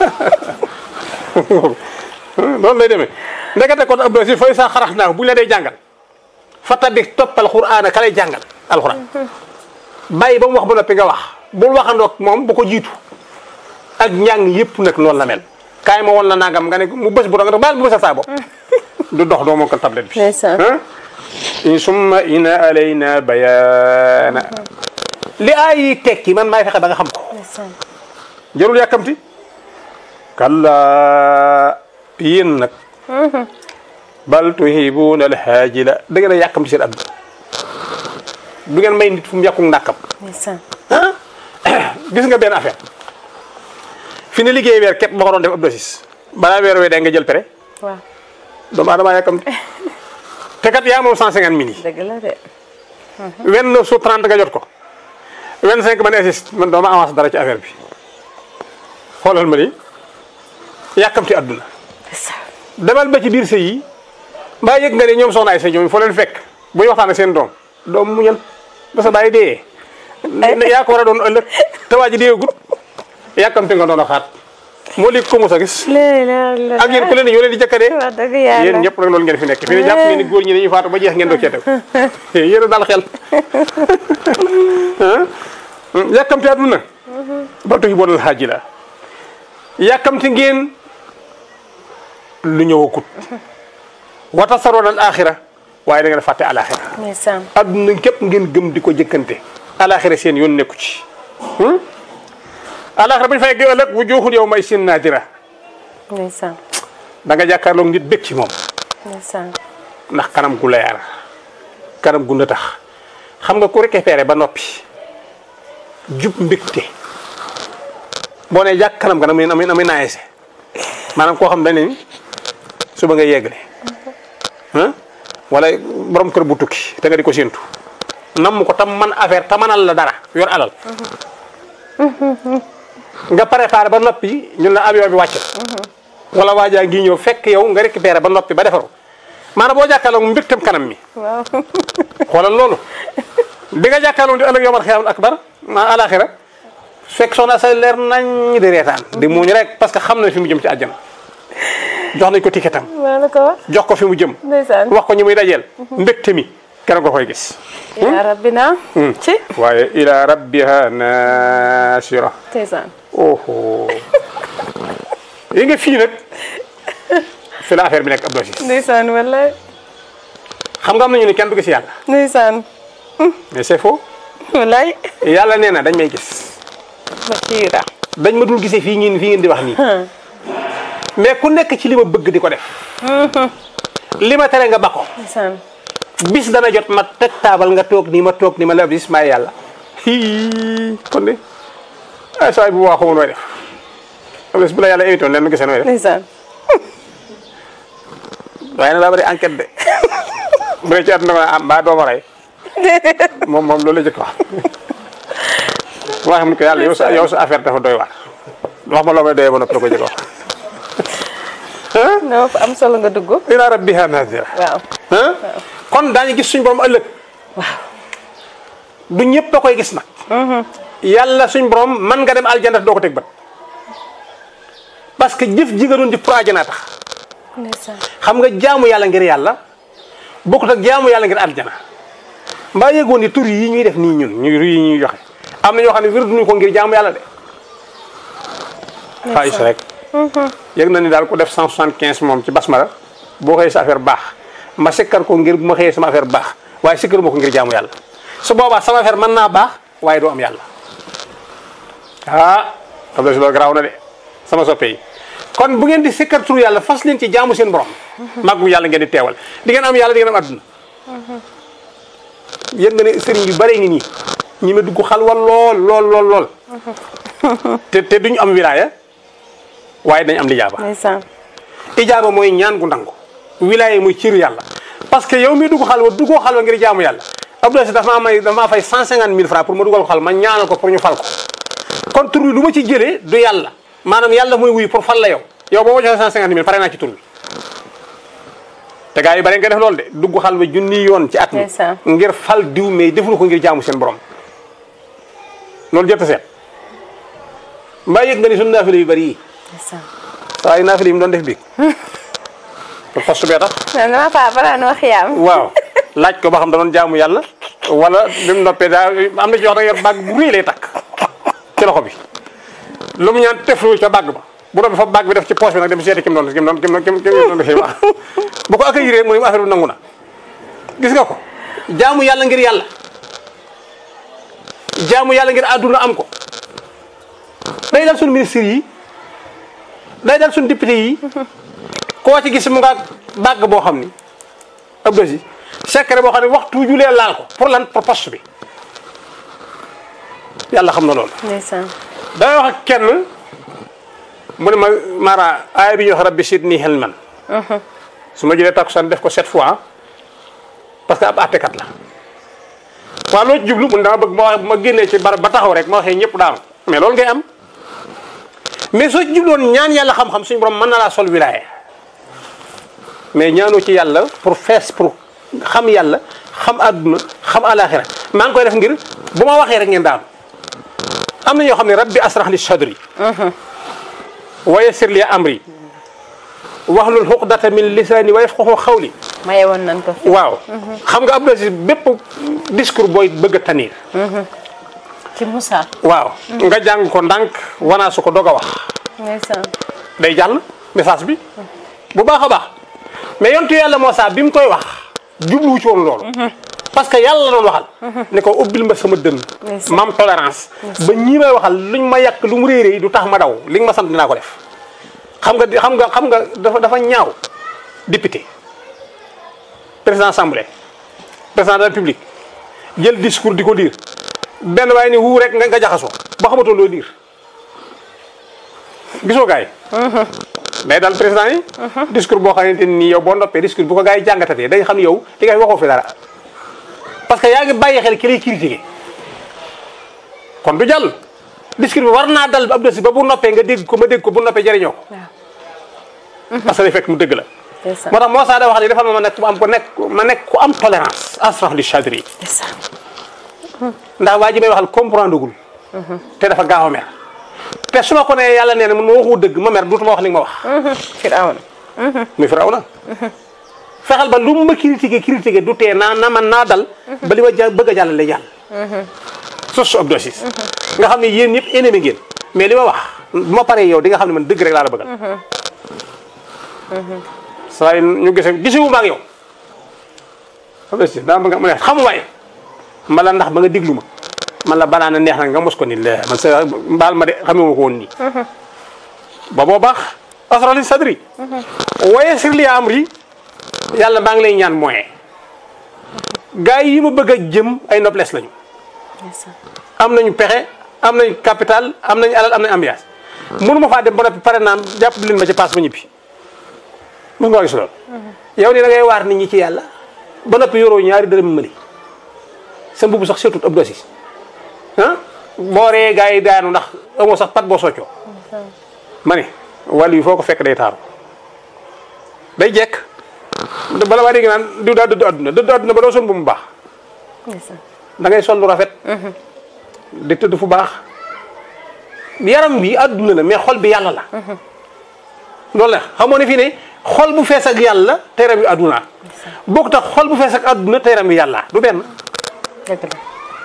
loolu lay demee ndekete kon ab si fay sa xarax naa bu ñu la dee jàngal fata bi toppal xuraan ka lay jàngal alxuraan bàyyi ba mu wax ba noppi nga wax bul waxandoog moom bu ko jiitu ak njàng yëpp nag noonu la mel kaay ma woon la nangam nga ne mu bës bu doon nga baal mu bësal saa bopp du dox doo mokkal tablette bi Ndeysaan. ah in summa ina alayna bayaana li ay yi tekki man maay fexe ba nga xam ko ndeysaan jarul yàkkamti kalla yéen nag bal tuhibuuna alhaajila da ngeen a yàkkamti seen àdduna du ngeen may nit fu mu yàqu ndàkkam ndeysaan ah gis nga benn affaire fi ne liggéey weer képp ma ko doon def ab dosis balaa weer wee day nga jël pere waaw doomu aadama yàkkamti te kat yaa moom 150 mille yi dëgg la de 29 su 30 nga jot ko 25 man insiste man dooma avance dara ci affaire bi xoolal ma ni yàkkamti àdduna ndeysaan demal ba ci biir sëy yi mbaa yëg nga ne ñoom soxna ay sëy ñoom foo leen fekk bu ñu waxtaan ak seen doom doom muñal ba sa bàyyi dee ne yaa ko war a doon ëllëg te waa ji deegut yàkkamti nga doon a xaat moo li ko mos a gis léegi la la ak yéen ku leen di ñoo leen di jëkkadee wax dëgg yàlla yéen ñëpp rek loolu ngeen fi nekk fi ne jàpp ngeen ni góor ñi dañuy faatu ba jeex ngeen doog cee teg yéen a dal xel ah yàkkamti àdduna ba tuhi boonal xaaji la yàkkamti ngeen lu ñëwagut wata saroon al axira waaye da ngeen fàtte alaxira ndeysaan àdduna képp ngeen gëm di ko jëkkante alaxira seen yoon nekku ci alaxira bu ñu fay ëllëg wujuhun yow may sin naadira ndeysaan da nga jàkkaarloog nit bëgg ci moom ndeysaan ndax kanam gu leer kanam gu tax xam nga ku récupéré ba noppi jub mbégte boo nee jàkk kanam ga namay namay namay naayese maanaam koo xam dañ ne suba nga yeggale ah wala borom kër bu tukki te nga di ko séentu nam ko tam man affaire te manal la dara yor alal nga préparé ba noppi ñun la avion bi wàcc wala waajaa ngi ñëw fekk yow nga récupéré ba noppi ba defaru maanaam boo jàkkaarloog mbégteem kanam mi waaw xoolal loolu bi nga jàkkaarloog di ëllëg yomal xiyaamul akbar ma alaxira fekk soxna sa leer nañ di reetaan di muuñ rek parce que xam na fi mu jëm ci àjjana jox nañ ko ticketam maa la ko wax jox ko fi mu jëm ndeysaan wax ko ñi muy dajeel mbégte mi keroog nga koy gis yaa rabbina ci waaye ila rabbiha nasira ndeysaan oho yi nga fii nag fi la affaire bi nekk ab dosis ndeysaan wallaay xam nga am nañu ne kenn du gis yàlla ndeysaan mais c'est faux wallaay yàlla nee na dañ may gis Basiira dañ ma dul gisee fii ngeen fii ngeen di wax nii mais ku nekk ci li ma bëgg di ko def li ma tere nga ba ko ndeysaan bis dana jot ma teg taabal nga toog nii ma toog nii ma la bis maay yàlla hii kon de ay saa bu waa xamul nooy def am na bu la yàlla évité woon leen nu gisee nooy def ndeysaan waaye nag daa bëri enquête de bu dee ci àdduna ko ah mbaa doo ma rey moom moom loolu la jëkk wax wax mu ko yàlla yow sa yow sa affaire dafa doy waar wax ma loo may doyee ba noppi la ko jëkk wax non fa am solo nga dugg ila rabbiha nazira waaw ah kon daañu gis suñ borom ëllëg du ñëpp a koy gis nag yàlla suñ borom man nga dem aljana doo ko teg bët parce que jëf ji nga doon jëf pour aljana tax ndeysaan xam nga jaamu yàlla ngir yàlla bokkut ak jaamu yàlla ngir aljana mbaa yëgoon ni tur yi ñuy def nii ñun ñu yi ñuy joxe am na ñoo xam ne wér duñu ko ngir jaamu yàlla de xaalis rek yëg na ni daal ku def 175 moom ci basmala boo xëyee sa affaire baax ma sikkar ko ngir bu ma xëyee sama affaire baax waaye sikkar ma ko ngir jaamu yàlla su boobaa sama affaire mën naa baax waaye doo am yàlla ah xam si loolu garaaw na de sama soppe yi kon bu ngeen di sikkar turu yàlla fas leen ci jaamu seen borom màggu yàlla ngeen di teewal di ngeen am yàlla di ngeen am adduna yéen nga ne sëriñ yu bare ngi nii ñi ma dugg xalwa lool lool lool lool te te duñu am wilaaya waaye dañ am lijaaba ndeysaan ijaaba mooy ñaan gu nangu wilaaya mooy ciru yàlla parce que yow mi dugg xalwa duggoo xalwa ngir jaamu yàlla Abdoulaye dafa maa may dafa maa fay 150 000 francs pour ma dugal ko xal ma ñaanal ko pour ñu fal ko kon tur bi lu ma ci jëlee du yàlla maanaam yàlla mooy wuyu pour fal la yow yow boo ma joxee 150 000 pare naa ci tur bi te gars yi bare nga def loolu de dugg xal ba junni yoon ci at mi Ndeysaan. ngir fal diw mais deful ko ngir jaamu seen borom loolu jot a seet mbaa yëg nga ni suñu naafile yu bari yi ndeysaan saa yu naafile yi mu doon def bi pour poste bee tax man dama faa balaa noo xiyaam waaw laaj ko ba xam da doon jaamu yàlla wala bi mu noppee daa am na ci wax da yor bàgg bu rëy lay takk ci loxo bi lu mu ñaan teflu ca bàgg ba bu doon fa bàgg bi def ci poche bi nag dem seeti ki mu doon ki mu doon ki mu doon ki mu doon defee waaw bu ko accueillir mu ne affaire bi nangu na gis nga ko jaamu yàlla ngir yàlla jaamu yàlla ngir àdduna am ko day dal suñu ministre yi day dal suñu député yi koo ci gis mu nga bàgg boo xam ni ab dosi secret boo xam ne waxtu julee laal ko pour lan pour poste bi yàlla xam na loolu ndeysaan damay wax ak kenn mu ne ma Mara aaya bi ñuy wax rabbi sidni hilman su ma jëlee takkusaan def ko sept fois parce que ab àttekat la waaw loo ci jublu mu ne dama bëgg ma wax ma génnee ci barab ba taxaw rek ma waxee ñëpp daanu mais loolu ngay am mais soo ci jubloon ñaan yàlla xam-xam suñu borom mën na laa sol wilaaye mais ñaanoo ci yàlla pour fees pour xam yàlla xam àdduna xam alaxira maa ngi koy def ngir bu ma waxee rek ngeen daanu am na ñoo xam ne rabbi asrah li sadri wa yassir li amri wahlul xuqdata min lisaani wa yafqahu xawli maye woon nañ ko fi waaw xam nga Abdou Aziz bépp discours booy bëgg a tanir ci Moussa waaw nga jàng ko ndànk wanaasu ko doog a wax ndeysaan day jàll message bi bu baax a baax mais yontu yàlla Moussa bi mu koy wax jubluwu ci woon loolu parce que yàlla la doon waxal ne ko ubbil ma sama dënn Ndeysaan. ma am tolérance ba ñii may waxal luñ ma yàq lu mu réeré du tax ma daw li nga ma sant dinaa ko def xam nga xam nga xam nga dafa dafa ñaaw député président assemblée président de la république jël discours di ko diir benn waaye ni wuu rek nga nga jaxasoo ba xamatoo loo diir gisoo gars yi day dal président yi discours boo xamante ni yow boo noppee discours bu ko gars yi jàngatatee day xam ni yow li ngay waxoo fi dara parce que yaa ngi bàyyi xel ki lay critiqué kon du jàll discours bi war naa dal ab dosi ba bu noppee nga dégg ko ma dégg ko bu noppee jëriñoo ko waaw parce que day fekk mu dëgg la ndeysaan moo tax moo saa da wax ni defal ma ma nekk ku am ko nekk ma nekk ku am tolérance asrah li chadri ndeysaan ndax waa ji may waxal comprendre gul te dafa gaaw a mer te su ma ko nee yàlla nee na mun ma waxu dëgg ma mer duutuma wax li nga ma wax Firawna muy firaw na fexeel ba lu mu ma critiqué critiqué du tee naa na man naa dal ba li ma ja bëgg a jàllale jàll sos su Abdou Aziz nga xam ne yéen ñëpp ennemi ngeen mais li ma wax bu ma paree yow di nga xam ne man dëgg rek laa la bëggal saa yi ñu gise gisewu ma ak yow Abdou Aziz daa bëgg mu ne xamu waaye mbala ndax ba nga déglu ma man la banaa na neex na nga mos ko ni la man sa mbaal ma de xamee ma ko woon nii ba boo baax asrali sadri waaye sir li amri yàlla maa ngi lay ñaan moyen gars yi ma bëgg a jëm ay noblesse lañu ndeysaan am nañu pexe am nañu capital am nañu alal am nañu ambiance mënu ma faa dem ba noppi pare naan jàpp leen ma ci paas ma ñibbi mën nga gis loolu yow ni da ngay waar nit ñi ci yàlla ba noppi yoroo ñaari dërëm mëli sa mbubu sax surtout Abdou Aziz ah boo ree gars yi daanu ndax amoo sax pat boo soccoo ma ne wàll yi foo ko fekk day taaru day jekk bala maa dégg naan diw daa dëddu àdduna dëddu àdduna ba doo son bu mu baax ndeysaan da ngay sol lu rafet di tëdd fu baax yaram bi àdduna la mais xol bi yàlla la loolu la xamoo ne fii ne xol bu fees ak yàlla te yaram bi àdduna bokk tax xol bu fees ak àdduna te yaram bi yàlla du benn dëgg la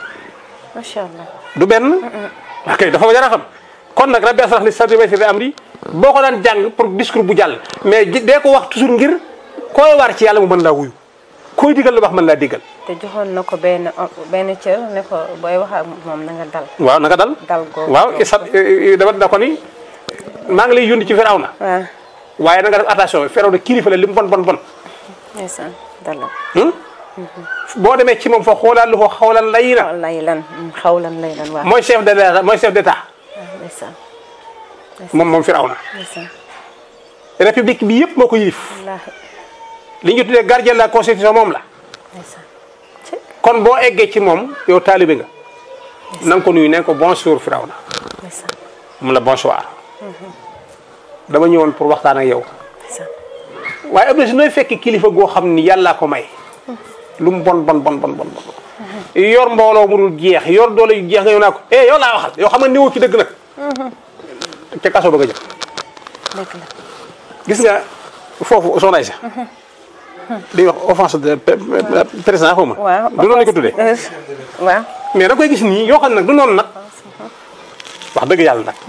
macha allah du benn ok dafa jar a xam kon nag rabbi asrah li sadri wa yassir li amri boo ko daan jàng pour discours bu jàll mais ji- dee ko wax toujours ngir koy war ci yàlla mu mën laa wuyu koy digal lu wax mën laa digal te joxoon na ko benn benn cër ne ko booy wax ak moom na nga dal. waaw naka dal dal googu. waaw isat dama da ko ni maa ngi lay yónni ci Firawna waaw waaye na nga def attention Firawna kilifa la li mu bon bon bon ndeysaan dalal. hmm? boo demee ci moom fa xoolaal lu ko xawlan lay na lay lan xawlan lay lan waaw. mooy chef de l'état mooy chef d'état ndeysaan moom moom Firawna ndeysaan république bi yëpp moo ko yilif wallaahi li ñu tuddee gardien de la constitution moom la ndeysaan ci kon boo eggee ci moom yow taalibe nga na nga ko nuyu ne ko bonjour Firawna ndeysaan mun la bonsoir dama ñëwoon pour waxtaan ak yow ndeysaan waaye am na si nooy fekk kilifa goo xam ni yàllaa ko may lu mu bon bon bon bon bon bon yor mbooloo mu dul jeex yor doole yu jeex nga yow naa ko eh yow laa waxal yow xam nga niwoo ci dëgg nag ca kaso ba nga jëm dëgg la gis nga foofu soxna Aïssa di wax offense de président xaw ma waaw du noonu lañ ko tuddee waaw mais da koy gis nii yoo xam ne nag du noonu nag wax dëgg yàlla nag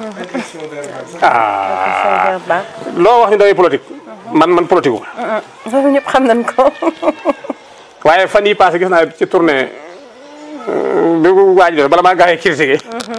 ah Seydou Ba loo wax ni daway politique man man politique wu loolu ñëpp xam nañ ko waaye fan yi passé gis naa ci tournée bi ko waaj def bala maa gaa yi critiqué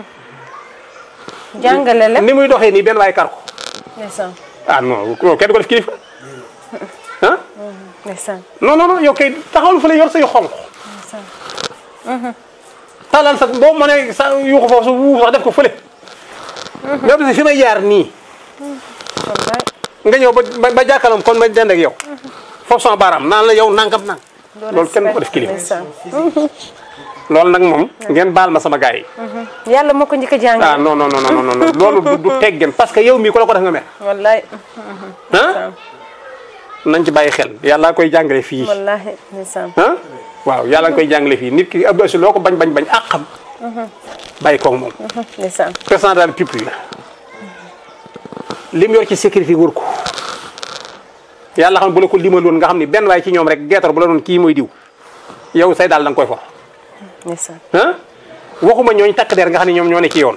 jàngale lépp ni muy doxee nii benn waay kar ko ndeysaan ah non non kenn du ko def kilifa ah ndeysaan non non non yow kay taxawal fële yor say xonq ndeysaan talal sax boo mënee sa yuuxu foofu su wuu sax def ko fële yow de fi may jaar nii wallaay nga ñëw ba ba ba jàkkaarloom kon ma dend ak yow foofu sama baaraam naan la yow nangam nang loolu kenn du ko def kilifa ndeysaan loolu nag moom ngeen baal ma sama gars yi yàlla moo ko njëkk a ah jàngale non non non non non loolu du du teggeen parce que yow mii ku la ko def nga mer wallaay ah nañ ci bàyyi xel yàlla koy jàngale fii wallahi ndeysaan ah waaw yàlla nga koy jàngale fii nit ki Abdou Aziz loo ko bañ bañ bañ ak xam bàyyi koog moom ndeysaan président de la République la lim yor ci sécurité wër ko yàlla xam ne bu la ko limaloon nga xam ni benn waay ci ñoom rek geetar bu la doon kii mooy diw yow say daal da nga koy for ndeysaan ah waxuma ñooñ takk der nga xam ne ñoom ñoo ne ci yoon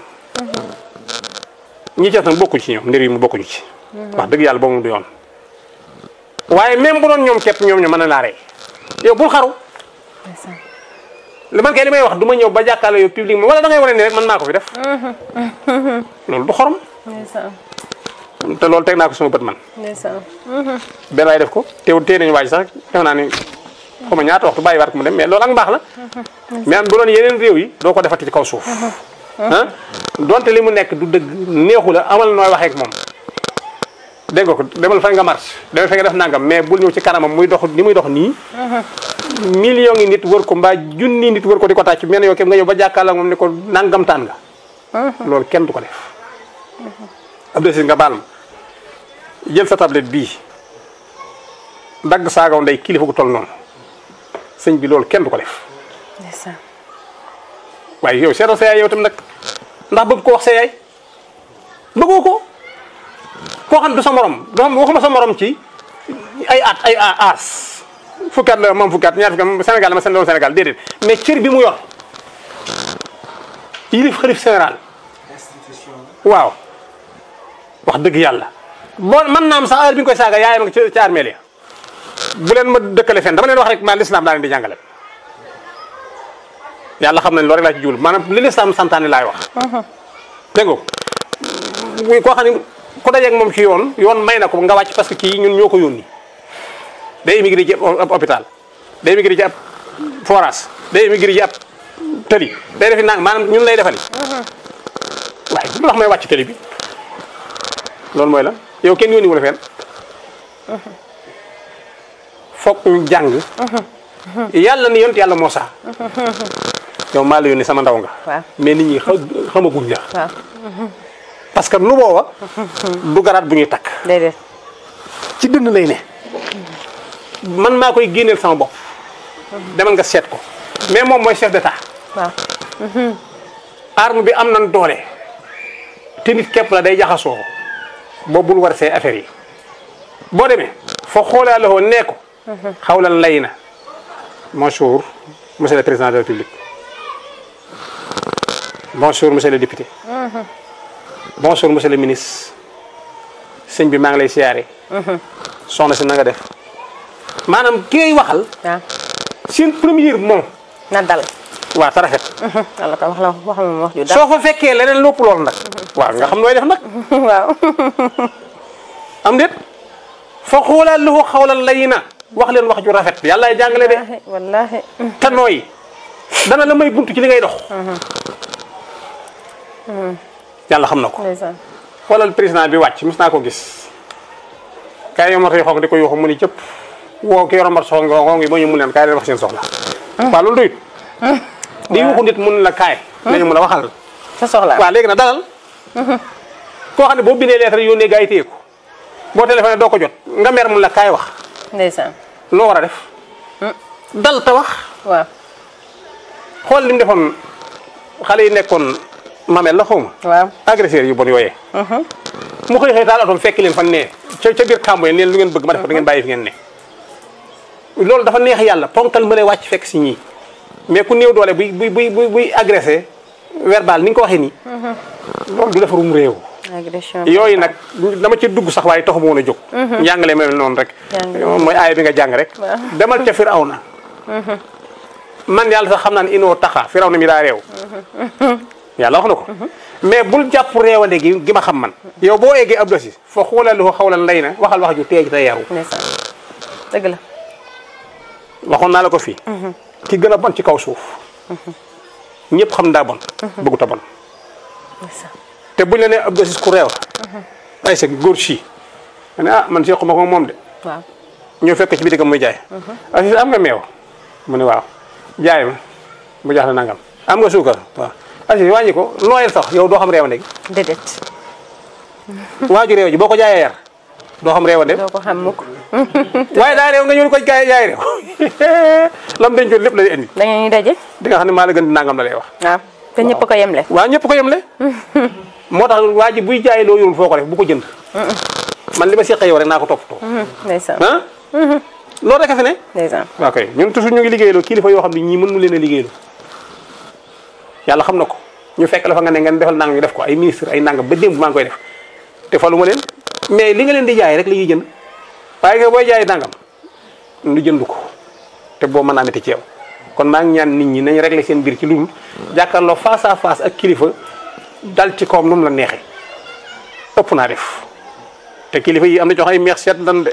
ñi ci des nag bokkuñ ci ñoom ndër yi mu bokkuñu ci wax dëgg yàlla boobu du yoon waaye même bu doon ñoom képp ñoom ñu mën na laa rey yow bul xaru ndeysaan li man kay li may wax du ma ñëw ba jàkkaarloo yow publiquement wala da ngay wane ni rek man maa ko fi def loolu du xorom ndeysaan te loolu teg naa ko sama bët man ndeysaan benn waay def ko teewul tee nañu waaj sax def naa ni xaw ma ñaata waxtu bàyyi waat ko mu dem mais loolu ak mbaax la mais am bu doon yeneen réew yi doo ko defati ci kaw suuf ah donte li mu nekk du dëgg neexu la amal nooy waxee ak moom dégg nga ko demal fa nga marche demal fa nga def nangam mais bul ñëw ci kanamam muy dox ni muy dox nii million ngi nit wër ko mbaa junni nit wër ko di ko tàcc mel ne yow képp nga ñëw ba jàkkaarloo ak moom ni ko nangam taan nga loolu kenn du ko def Abdou Aziz nga baal ma jël sa tablette bii dagg saagaw ndey kilifa gu toll noonu sëñ bi loolu kenn du ko def ndeysaan waaye yow seetal sa yaay yow tam nag ndax bëgg ko wax sa yaay bëggoo ko koo xam du sa morom doo xam waxuma sa morom ci ay at ay aas fukki at la moom fukki at ñaar fukki at Sénégal la ma seen doon Sénégal déedéet mais cër bi mu yor yilif xalif général waaw wax dëgg yàlla boo mën naa am sax heure bi nga koy saaga yaayam nga ci ci armeel ya bu leen ma dëkkale fen dama leen wax rek maa lislaam daa leen di jàngale yàlla xam nañ loolu rek laa ci jublu maanaam li lislaam santaane laay wax dégg nga muy koo xam ne ku dajeeg moom ci yoon yoon may na ko nga wàcc parce que kii ñun ñoo ko yónni day émigré ci ab hôpital day émigré ci ab forage day émigré ci ab tëli day defi nang maanaam ñun lay defali waaye lu tax may wàcc tëli bi loolu mooy la yow kenn yónni wu la fenn foog ñu jàng yàlla ni yont yàlla Muusaa yow maa la yónni sama ndaw nga waaw mais nit ñi xa- xamaguñ la waaw parce que nu booba du garaat bu ñuy takk déedéet ci dënn lay ne man maa koy génneel sama bopp demal nga seet ko mais moom mooy chef d'état waaw arme bi am nan doole te nit képp la day jaxasoo boobu bul war see affaire yi boo demee foo xoolaa la woon nee ko xawlan lay na bonjour monsieur le président de la république bonjour monsieur le député bonjour monsieur le ministre sëñ bi maa ngi lay siyaare soxna si na nga def maanaam ki ngay waxal waaw seen première moom na dal waa ta rafet wala ko wax la wax moom wax ju dal soo fa fekkee leneen lépp loolu nag waaw nga xam nooy def nag waaw am déet fa xoolal lu ko xawlal lay na wax leen wax ju rafet yàlla ay jàngale de wallaahi wallaahi te nooy dana la may buntu ci li ngay dox yàlla xam na ko ndeysaan xoolal président bi wàcc mos naa ko gis kaay yo moto yi xonk di ko yuuxu mu ni cëpp woo ki yoroon mat soxla nga ngi ba ñu mun leen kaay leen wax seen soxla waaw loolu doyut di yuuxu nit mun la kaay léegi mun a waxal sa soxla waaw léegi nag dalal koo xam ne boo bindee lettre yónnee gars yi téye ko boo téléphoné doo ko jot nga mer mun la kaay wax ndeysaan loo war a def dal te wax waaw xool li mu defoon xale yi nekkoon mamel la xawma waaw agresseurs yu bon yooyee mu xëy xëy taal otom fekk leen fan ne ca ca biir kàmbo yi leen lu ngeen bëgg ma def ko da ngeen bàyyi fi ngeen ne loolu dafa neex yàlla ponkal ma lay wàcc fekk si ñii mais ku néew doole buy buy buy buy buy agressé verbal ni nga ko waxee nii loolu du defarum réew agression yooyu nag dama ci dugg sax waaye taxu ma woon a jóg njàngale mel noonu rek Jàngale. mooy aaya bi nga jàng rek demal ca Firawna man yàlla sax xam naa ne inoo taxa Firawna mi daa réew yàlla wax na ko mais bul jàpp réewande gi gi ma xam man yow boo eggee ab dosi foo xoolal lu ko xawlan lay na waxal wax ju teej te yaru ndeysaan dëgg la waxoon naa la ko fii ki gën a bon ci kaw suuf ñëpp xam daa bon bëggut a bon ndeysaan te buñ la nee ab dosi ku réew la ay sa góor si ma ne ah man sequma ko moom de waaw ñëw fekk ci bitigam muy jaay Aziz am nga meew mu ne waaw jaay ma mu jax la nangam am nga suukar waaw Aziz wàññi ko nooyal sax yow doo xam réewande gi déedéet waaju réew ji boo ko jaayee yar doo xam réewande doo ko xam mukk waaye daa réew nga ñëw ko jaay jaay réew lam dencoon lépp la lay indi da ngeen ñu daje di nga xam ne maa la gën di nangam la lay wax waaw te ñëpp ko yemle waaw ñëpp ko yemle moo tax waa ji buy jaay loo yorul foo ko def bu ko jënd man li ma seqee yow rek naa ko toppatoo ndeysaan ah loolu rek a fi ne ndeysaan waaw kay ñun toujours ñu ngi liggéeyloo kilifa yoo xam ne ñii mën mu leen a liggéeyloo yàlla xam na ko ñu fekk la fa nga ne ngeen defal nangam ñu def ko ay ministre ay nangam ba démb maa ngi koy def te falu ma leen mais li nga leen di jaay rek la ñuy jënd waaye nga booy jaay nangam lu jënd ko te boo mën naa métti ci yow kon maa ngi ñaan nit ñi nañ régler seen biir ci lu dul jàkkaarloo face à face ak kilifa dal ci kawam nu mu la neexee ëpp naa def te kilifa yi am na jox ay meex seet dan de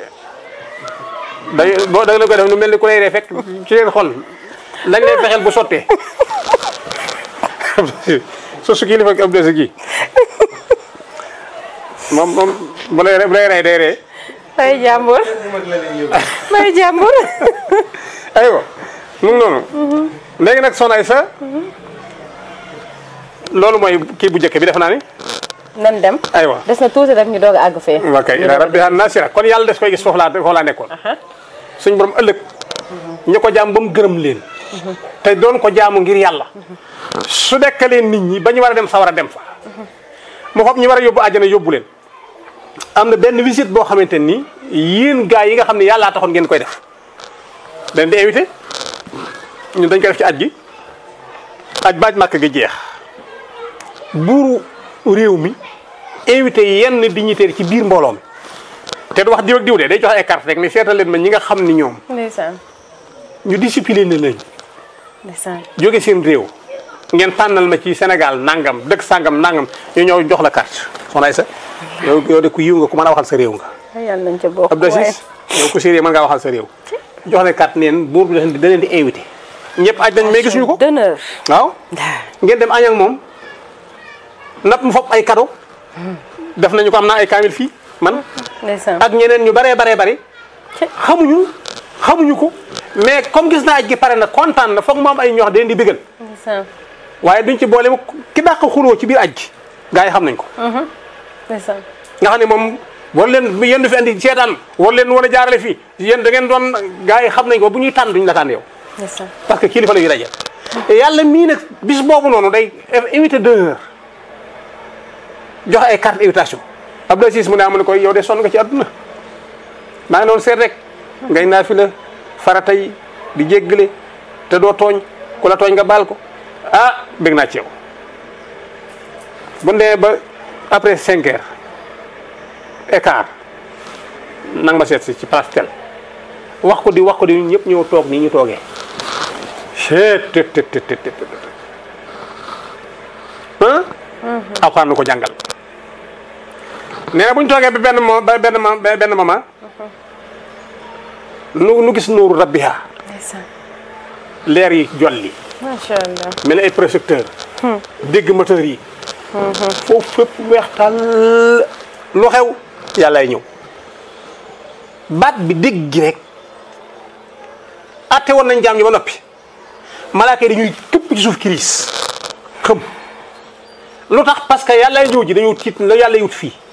day boo da nga koy def nu mel ni ku lay ree fekk ci leen xol lañ lay fexeel bu sottee su su kilifa ab desi gi moom moom bu lay bu lay rey day ree ay jàmbur ay jàmbur aywa mu ngi noonu léegi nag soxna Aïssa loolu mooy kii bu njëkk bi def naa ni nan dem aywa des na tuuti rek ñu doog a àgg fee ok ila rabbiha nasira kon yàlla des koy gis foofu laa foofu laa nekkoon suñ borom ëllëg ñu ko jaam ba mu gërëm leen te doon ko jaamu ngir yàlla su dekkalee nit ñi ba ñu war a dem sawar a dem fa mu xob ñi war a yóbbu àjjana yóbbu leen am na benn visite boo xamante ni yéen gars yi nga xam ne yàllaa taxoon ngeen koy def dañ di invité ñun dañ koy def ci aj gi aj baaj màkk gi jeex buuru réew mi invité yenn dignitaires ci biir mbooloo mi te du wax diw ak diw de day joxe ay carte rek ne seetal leen ma ñi nga xam ni ñoom ndeysaan ñu discipliné lañ ndeysaan jóge seen réew ngeen tànnal ma ci Sénégal nangam dëkk sangam nangam ñu ñëw jox la carte soxna Aïssa yow yow de ku yiw nga ku mën a waxal sa réew nga ay yàlla nañ ca bokk Abdou Aziz yow ku sérieux mën ngaa waxal sa réew jox la carte neen buur bi da leen di invité ñëpp aj nañ mais gisuñu ko d'honneur waaw ngeen dem añ ak moom nap mu fop ay cadeau def nañu ko am naa ay kaamil fii man ndeysaan ak ñeneen ñu baree baree bari Ci. xamuñu xamuñu ko mais comme gis naa aj gi pare na kontaan na foog mu am ay ñox den di bégal ndeysaan waaye duñ ci boole mu ki dàq xuloo ci biir aj gi gars yi xam nañ ko ndeysaan nga xam ne moom war leen yéen du fi andi seetaan war leen war a jaarale fii yéen da ngeen doon gars yi xam nañ ko bu ñuy tànn duñ la tànn yow ndeysaan parce que kilifa la ñuy daje te yàlla mii nag bis boobu noonu day invité d'honneur joxe ay carte invitation Abdou Aziz mu ne amu ne koy yow de sonn nga ci àdduna maa ngi doon seet rek ngay naa fi la farata yi di jéggale te doo tooñ ku la tooñ nga baal ko ah bég naa ci yow bu ndee ba après cinq heures écart nang ma seet si ci place tel wax ko di wax ko di ñun ñëpp ñëw toog nii ñu toogee seet tët tët tët tët tët ah alxuraan nu ko jàngal nee na bu ñu toogee ba benn mo ba benn mo ba benn moment nu nu gis nuuru rabbiha ndeysaan leer yi jolli macha allah mel ni ay projecteur dégg moteur yi foofu fépp weex tàll lu xew yàllaay ñëw baat bi dégg gi rek atte woon nañ jaam ñi ba noppi malaaka yi dañuy këpp ci suuf kiriis xëm lu tax parce que yàllaay ñëw ji dañoo tiit la yàlla wut fii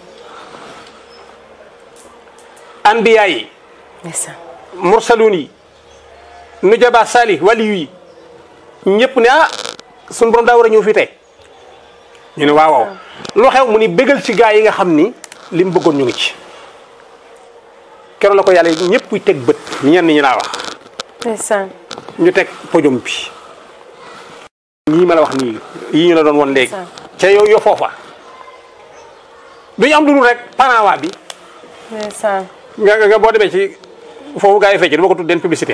anbiya yi ndeysaan mursaluun yi nujaba salih waliyu yi ñëpp ne ah suñu borom daa war a ñëw fii tey ñu ne waaw waaw lu xew mu ni bégal ci gaa yi nga xam ni li mu bëggoon ñu ngi ci keroog la ko yàlla ñëpp teg bët ñenn ñi laa wax ndeysaan ñu teg podium bi ñii ma la wax nii yii ñu la doon won léegi ca yow yo foofa duñu am lu dul rek panawa bi ndeysaan nga nga boo demee ci foofu gaa yi fecc dama ko tuddeen publicité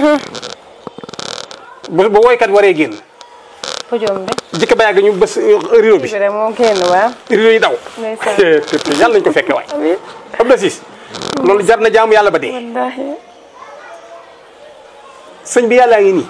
bu bu woykat waree génn podium bi jikko ba yàgg ñu bës rido bi bi rek moo génn waa rido yi daw ndeysaan te te yàlla nañ ko fekke waay amiin xam na siis loolu jar na jaamu yàlla ba dee wallaahi sëñ bi yàllaa ngi nii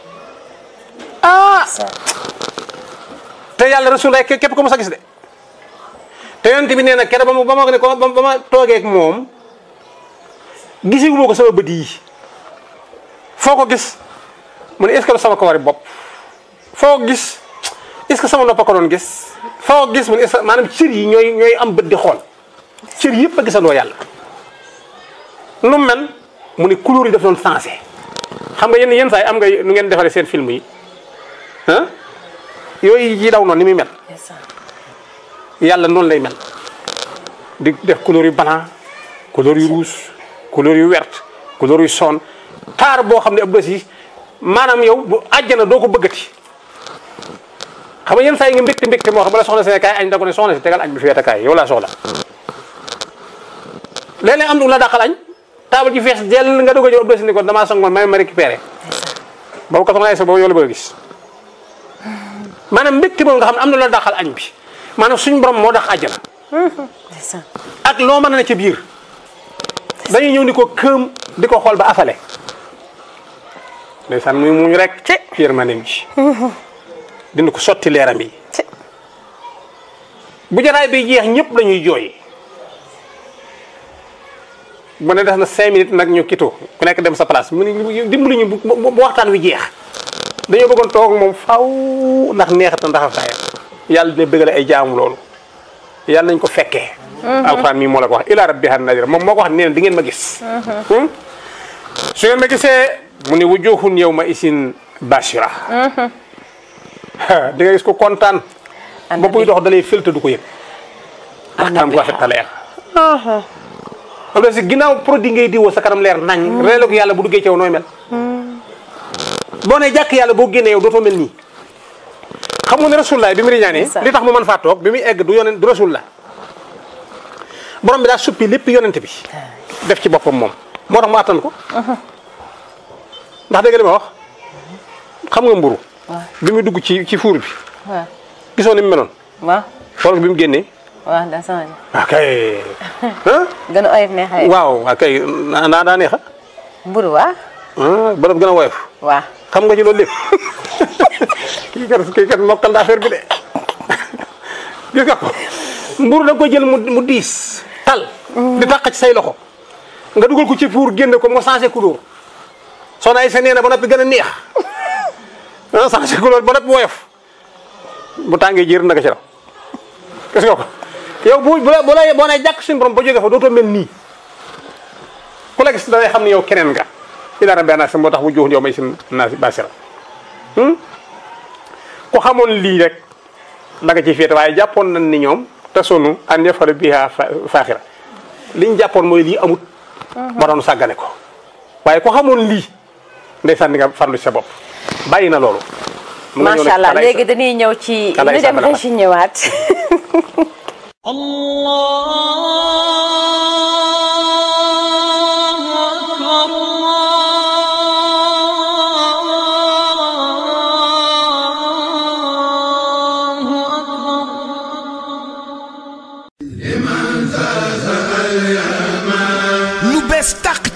ah ndeysaan te yàlla rasul rek képp ko mos a gis de te yonent bi nee na keroog ba ma ba ma ne ko ba ba ma toogee ak moom gisi wu ko sama bët yi foo ko gis mu ne est-ce que sama kawari bopp foo ko gis est-ce que sama noppa ko doon gis foo ko gis mu ne est-ce que maanaam cër yi ñooy ñooy am bët di xool cër yëpp a gisandoo yàlla nu mu mel mu ne couleur yi daf doon sensé xam nga yenn yenn saa yi am nga nu ngeen defaree seen film yi ah yooyu yi daw noonu ni muy mel ndeysaan yàlla noonu lay mel di def couleur yu blanc couleur yu rouge couleur yu verte couleur yu son taar boo xam ne ab bés yi maanaam yow bu àjjana doo ko bëggati xam nga yenn saa yi nga mbégte mbégte moo xam bala soxna si kaay añ da ko ne soxna si tegal añ bi fi weete kaay yow laa soxla léeg-léeg am du la dàqal añ taabal ji fees jël nga doog a ñëw ab bés ni ko damaa song man may ma récupéré boobu ko soxna ay sa boobu yow la bëgg a gis maanaam mbégte moom nga xam ne am na la dàqal añ bi maanaam suñu borom moo tax àjjana ndeysaan ak loo mën a ne ca biir dañuy ñëw ni ko këëm di ko xool ba afale ndeysaan muy muñ rek ci yërmandeem ji dina ko sotti leeram yi ci bu jataay bi jeex ñëpp dañuy jooy bu ne def na cinq minutes nag ñu kitu ku nekk dem sa place mu ne dimbali ñu bu bu bu waxtaan wi jeex dañoo bëggoon toog moom faw ndax neexat na ndax aftaaya yàlla dina bëggale ay jaamu loolu yàlla nañ ko fekkee alxuraan mii moo la ko wax ila rabbiha nadira moom moo ko wax nee na di ngeen ma gis Hmm? su ngeen ma gisee mu ne wujuhun yawma isin bashira di nga gis ko kontaan ba buy dox dalay filtre du ko yëg ndax kanam gu rafet ta leer xam nga si ginnaaw produit ngay diwoo sa kanam leer nañ reelo ko yàlla bu duggee ci yow nooy mel boo ne jàkk yàlla boo génnee yow dootoo mel nii xam nga ne rasulullah bi mu riñaanee Ndeysaan. li tax mu mën faa toog bi muy egg du yonent du rasulullah borom bi daa suppi lépp yonent bi def ci boppam moom moo tax mu attan ko ndax dégg nga li ma wax xam nga mburu waaw bi muy dugg ci ci fuur bi waaw gisoo ni mu meloon waaw xool ko bi mu génnee waaw daa changé waaw kay ah gën a oyof neexee waaw waaw kay naa daa neexa mburu waa ah ba gën a woyof waa xam nga ci loolu lépp kii kat kii kat mokkal na affaire bi de gis nga ko mburu da nga koy jël mu mu diis tal di tàq ci say loxo nga dugal ko ci fuur génne ko mu changé couleur soxna ay sa nee na ba noppi gën a neex ah changé couleur ba noppi woyof bu tàngee jër naka ci raw gis nga ko yow bu bu la bu la boo nee jàkk suñu borom ba jógee fa dootoo mel nii ku la gis da ngay xam ne yow keneen nga ila rabbi naas moo tax mu jox yow may sin naas basira ku xamoon lii rek da nga ciy féete waaye jàppoon nañ ni ñoom te sonu an yafalu biha fa- faaxira liñ jàppoon mooy lii amut ba doon sàggane ko waaye ku xamoon lii ndeysaan di nga farlu ci sa bopp bàyyi na loolu mu nga ñëw macha nag allah kalaay léegi dañuy ñëw ci Kalaay ñu dem Samba régi ñëwaat الله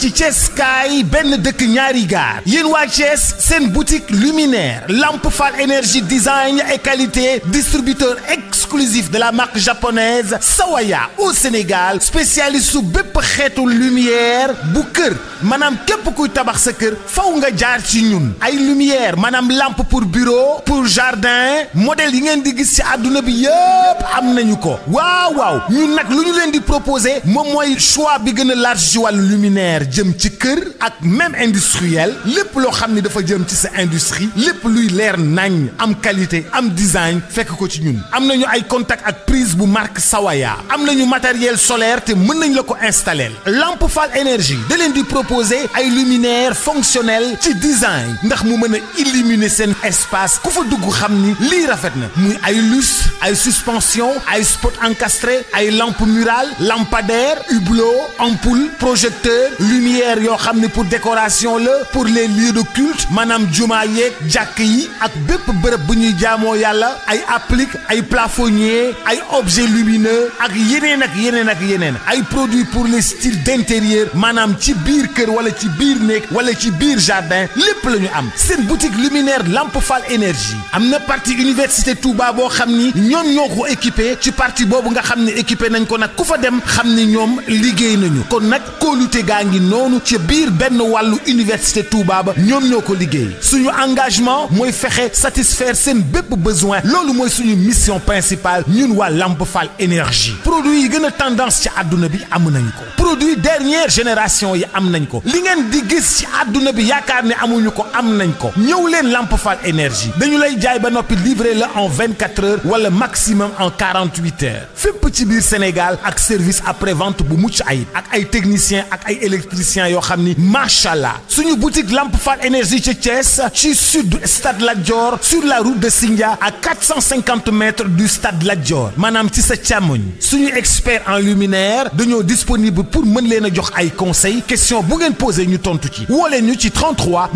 ci Thiès kaay benn dëkk ñaari gaar yéen waa Thiès seen boutique luminaire Lamp Fall énergie design et qualité distributeur exclusif de la marque japonaise Sawaya au Sénégal spécialiste su bépp xeetu lumière bu kër maanaam képp kuy tabax sa kër faw nga jaar ci ñun ay lumière maanaam lampe pour bureau pour jardin modèle yi ngeen di gis ci àdduna bi yëpp am nañu ko waaw waaw ñun nag lu ñu leen di proposer moom mooy choix bi gën a large ci wàllu luminaire jëm ci kër ak même industriel lépp loo xam ni dafa jëm ci sa industrie lépp luy leer nañ am qualité am design fekk ko ci ñun am nañu ay contact ak prise bu marque Sawaya am nañu matériel solaire te mën nañ la ko installer Lampe Fall énergie da leen di proposer ay luminaire fonctionnel ci design ndax mu mën a illuminer seen espace ku fa dugg xam ni lii rafet na muy ay lustre ay suspension ay spot encastré ay lampe murale lampadaire hublot ampoule projecteur lumière yoo xam ne pour décoration la pour les lieux de culte maanaam jumaa yeeg jàkk yi ak bépp bërëb bu ñuy jaamoo yàlla ay applique ay plafonnier ay objets lumineux ak yeneen ak yeneen ak yeneen ay produits pour les styles d'intérieur maanaam ci biir kër wala ci biir néeg wala ci biir jardin lépp la ñu am seen boutique luminaire Lampe Fall énergie am na partie université Touba boo xam ni ñoom ñoo ko équipé ci partie boobu nga xam ne équipé nañ ko nag ku fa dem xam ni ñoom liggéey nañu kon nag kóolute gaa ngi noonu ci biir benn wàllu université Touba ba ñoom ñoo ko liggéey suñu engagement mooy fexe satisfaire seen bépp besoin loolu mooy suñu mission principale ñun waa Lampe Fall énergie produit yi gën a tendance ci àdduna bi am nañ ko produit dernière génération yi am nañ ko li ngeen di gis ci àdduna bi yaakaar ne amuñu ko am nañ ko ñëw leen Lampe Fall énergie dañu lay jaay ba noppi livrer la en 24 heures wala maximum en 48 heures fépp ci biir Sénégal ak service après vente bu mucc ayib ak ay techniciens ak ay électriciens yoo xam ni macha allah suñu boutique Lampe Fall énergie ci Thiès ci sud stade Lat Dior sur la route de Sindia à 450 mètres du stade Lat Dior maanaam ci sa càmmoñ suñu expert en luminaire dañoo disponible pour mën leen a jox ay conseils question bu ngeen posé ñu tontu ci woo leen ñu ci 33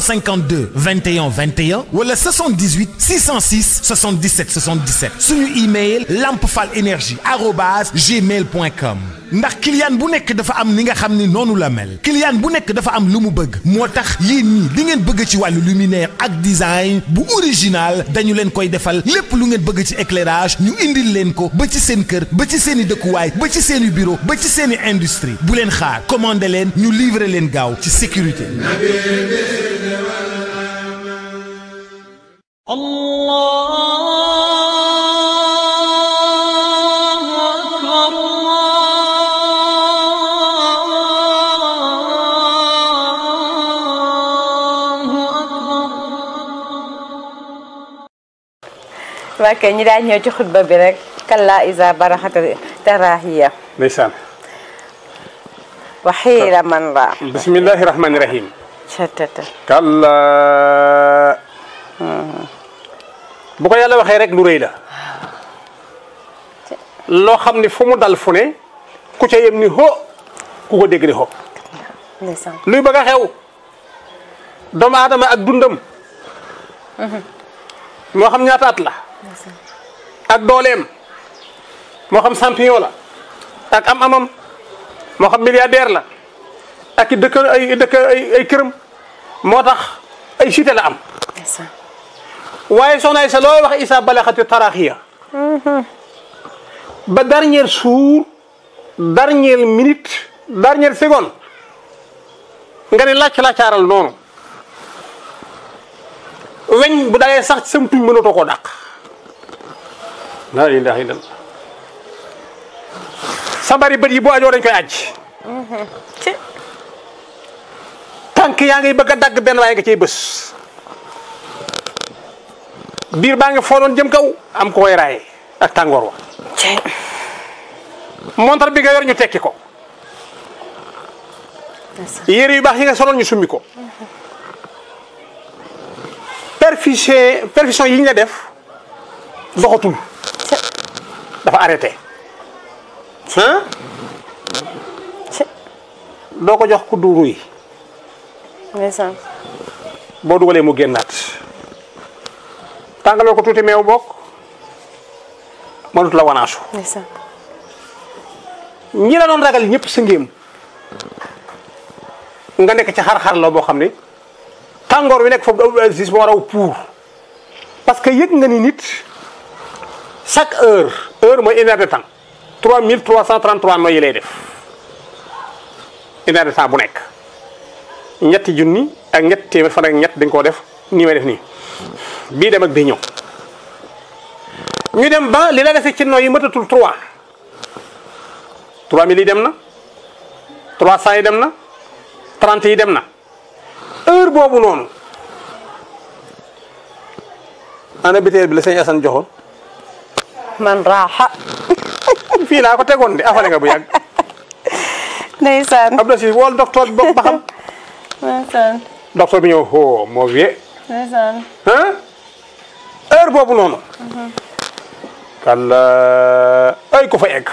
952 21 21 wala 78 606 77 77 suñu email lampefal énergie arobase gmail point com ndax client bu nekk dafa am ni nga xam ni noonu la mel client bu nekk dafa am lu mu bëgg moo tax yéen ñii li ngeen bëgg ci wàllu luminaire ak design bu original dañu leen koy defal lépp lu ngeen bëgg ci éclairage ñu indil leen ko ba ci seen kër ba ci seen i dëkkuwaay ba ci seen i bureau ba ci seen i industrie bu leen xaar commandé leen ñu livrer leen gaaw ci sécurité. الله أكبر الله أكبر waa kay ñi daal ñëw ci xutba bi rek kalla isa baraxata tarahiya ndeysaan wa xiira man ra bismillahi rahmani rahim catata kalla bu ko yàlla waxee rek lu rëy la loo xam ni fu mu dal fu ne ku ca yem ni ho ku ko dégg ni ho ndeysaan luy bëgg a xew doomu aadama ak dundam moo xam ñaata at la ak dooleem moo xam champion la ak am amam moo xam milliardaire la ak i dëkk ay dëkk ay ay këram moo tax ay cité la am ndeysaan waaye soxna Isa looy wax Isa balaxati taraxiya ba dernier jour dernière minute dernière seconde nga ne làcc làccaaral noonu weñ bu dalee sax ci sam tuñ mënatoo koo dàq laa ilaha illallah sa bari bët yi boo ajoo dañ koy aj ci tànk yaa ngay bëgg a dagg benn waaye nga ciy bës biir baa ngi foodoon jëm kaw am ko koy raaye ak tàngoor wa ci montar bi nga yor ñu tekki ko yére yu baax yi nga soloon ñu summi ko perfusion perfusion yi ñu la def doxatul dafa arrêté ah ci doo ko jox kuddu ruy ndeysaan boo dugalee mu génnaat tàngaloo ko tuuti meew bokk mënut la wanaasu ndeysaan ñi la doon ragal ñëpp sa ngéem nga nekk ci xar-xar la boo xam ne tàngoor wi nekk foofu Abdou Aziz moo raw pour parce que yëg nga ni nit chaque heure heure mooy une heure de temps 3333 noyyi lay def une heure de temps bu nekk ñetti junni ak ñetti téeméer fan ak ñett dañ koo def nii may def nii bii dem ak bii ñëw ñu dem ba li la dese ci noyyi matatul 3 3000 yi dem na 300 yi dem na 30 yi dem na heure boobu noonu ana biteel bi la sëñ Assane joxoon man raaxa fii laa ko tegoon de afale nga bu yàgg ndeysaan Abdou Aziz wool docteur bi bokk ba xam ndeysaan docteur bi ñëw oh moo vie ndeysaan ah heure boobu noonu kalla ay ko fa egg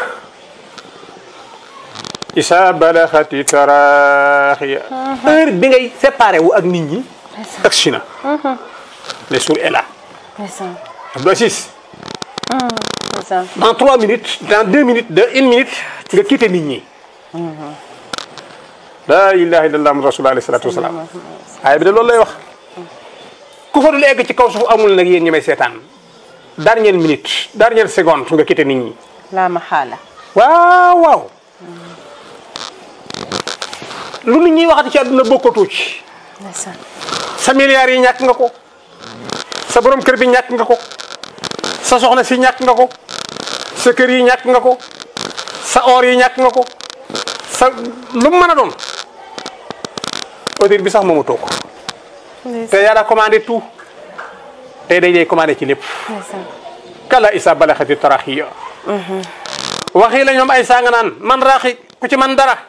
isa balaxati taraxiya heure bi ngay séparé wu ak nit ñi agsi na le jour est là ndeysaan Abdou Aziz ndeysaan dans trois minutes dans deux minutes de une minute nga quitté nit ñi la ilaha illallah mu rasulullah alayhi salatu wasalaam aaya bi de loolu lay wax ku fa dul egg ci kaw suuf amul nag yéen ñi may seetaan dernière minute dernière seconde nga quitté nit ñi laa ma xaala waaw waaw lu nit ñi waxati ci àdduna bokkatoo ci ndeysaan sa milliards yi ñàkk nga ko sa borom kër bi ñàkk nga ko sa soxna si ñàkk nga ko sa kër yi ñàkk nga ko sa or yi ñàkk nga ko sa lu mu mën a doon audir bi sax moomu toog te yàlla commandé tout tey day day commandé ci lépp ndeysaan kala isa balaxati taraxiya waxii la ñoom ay sanga naan man raaxi ku ci man dara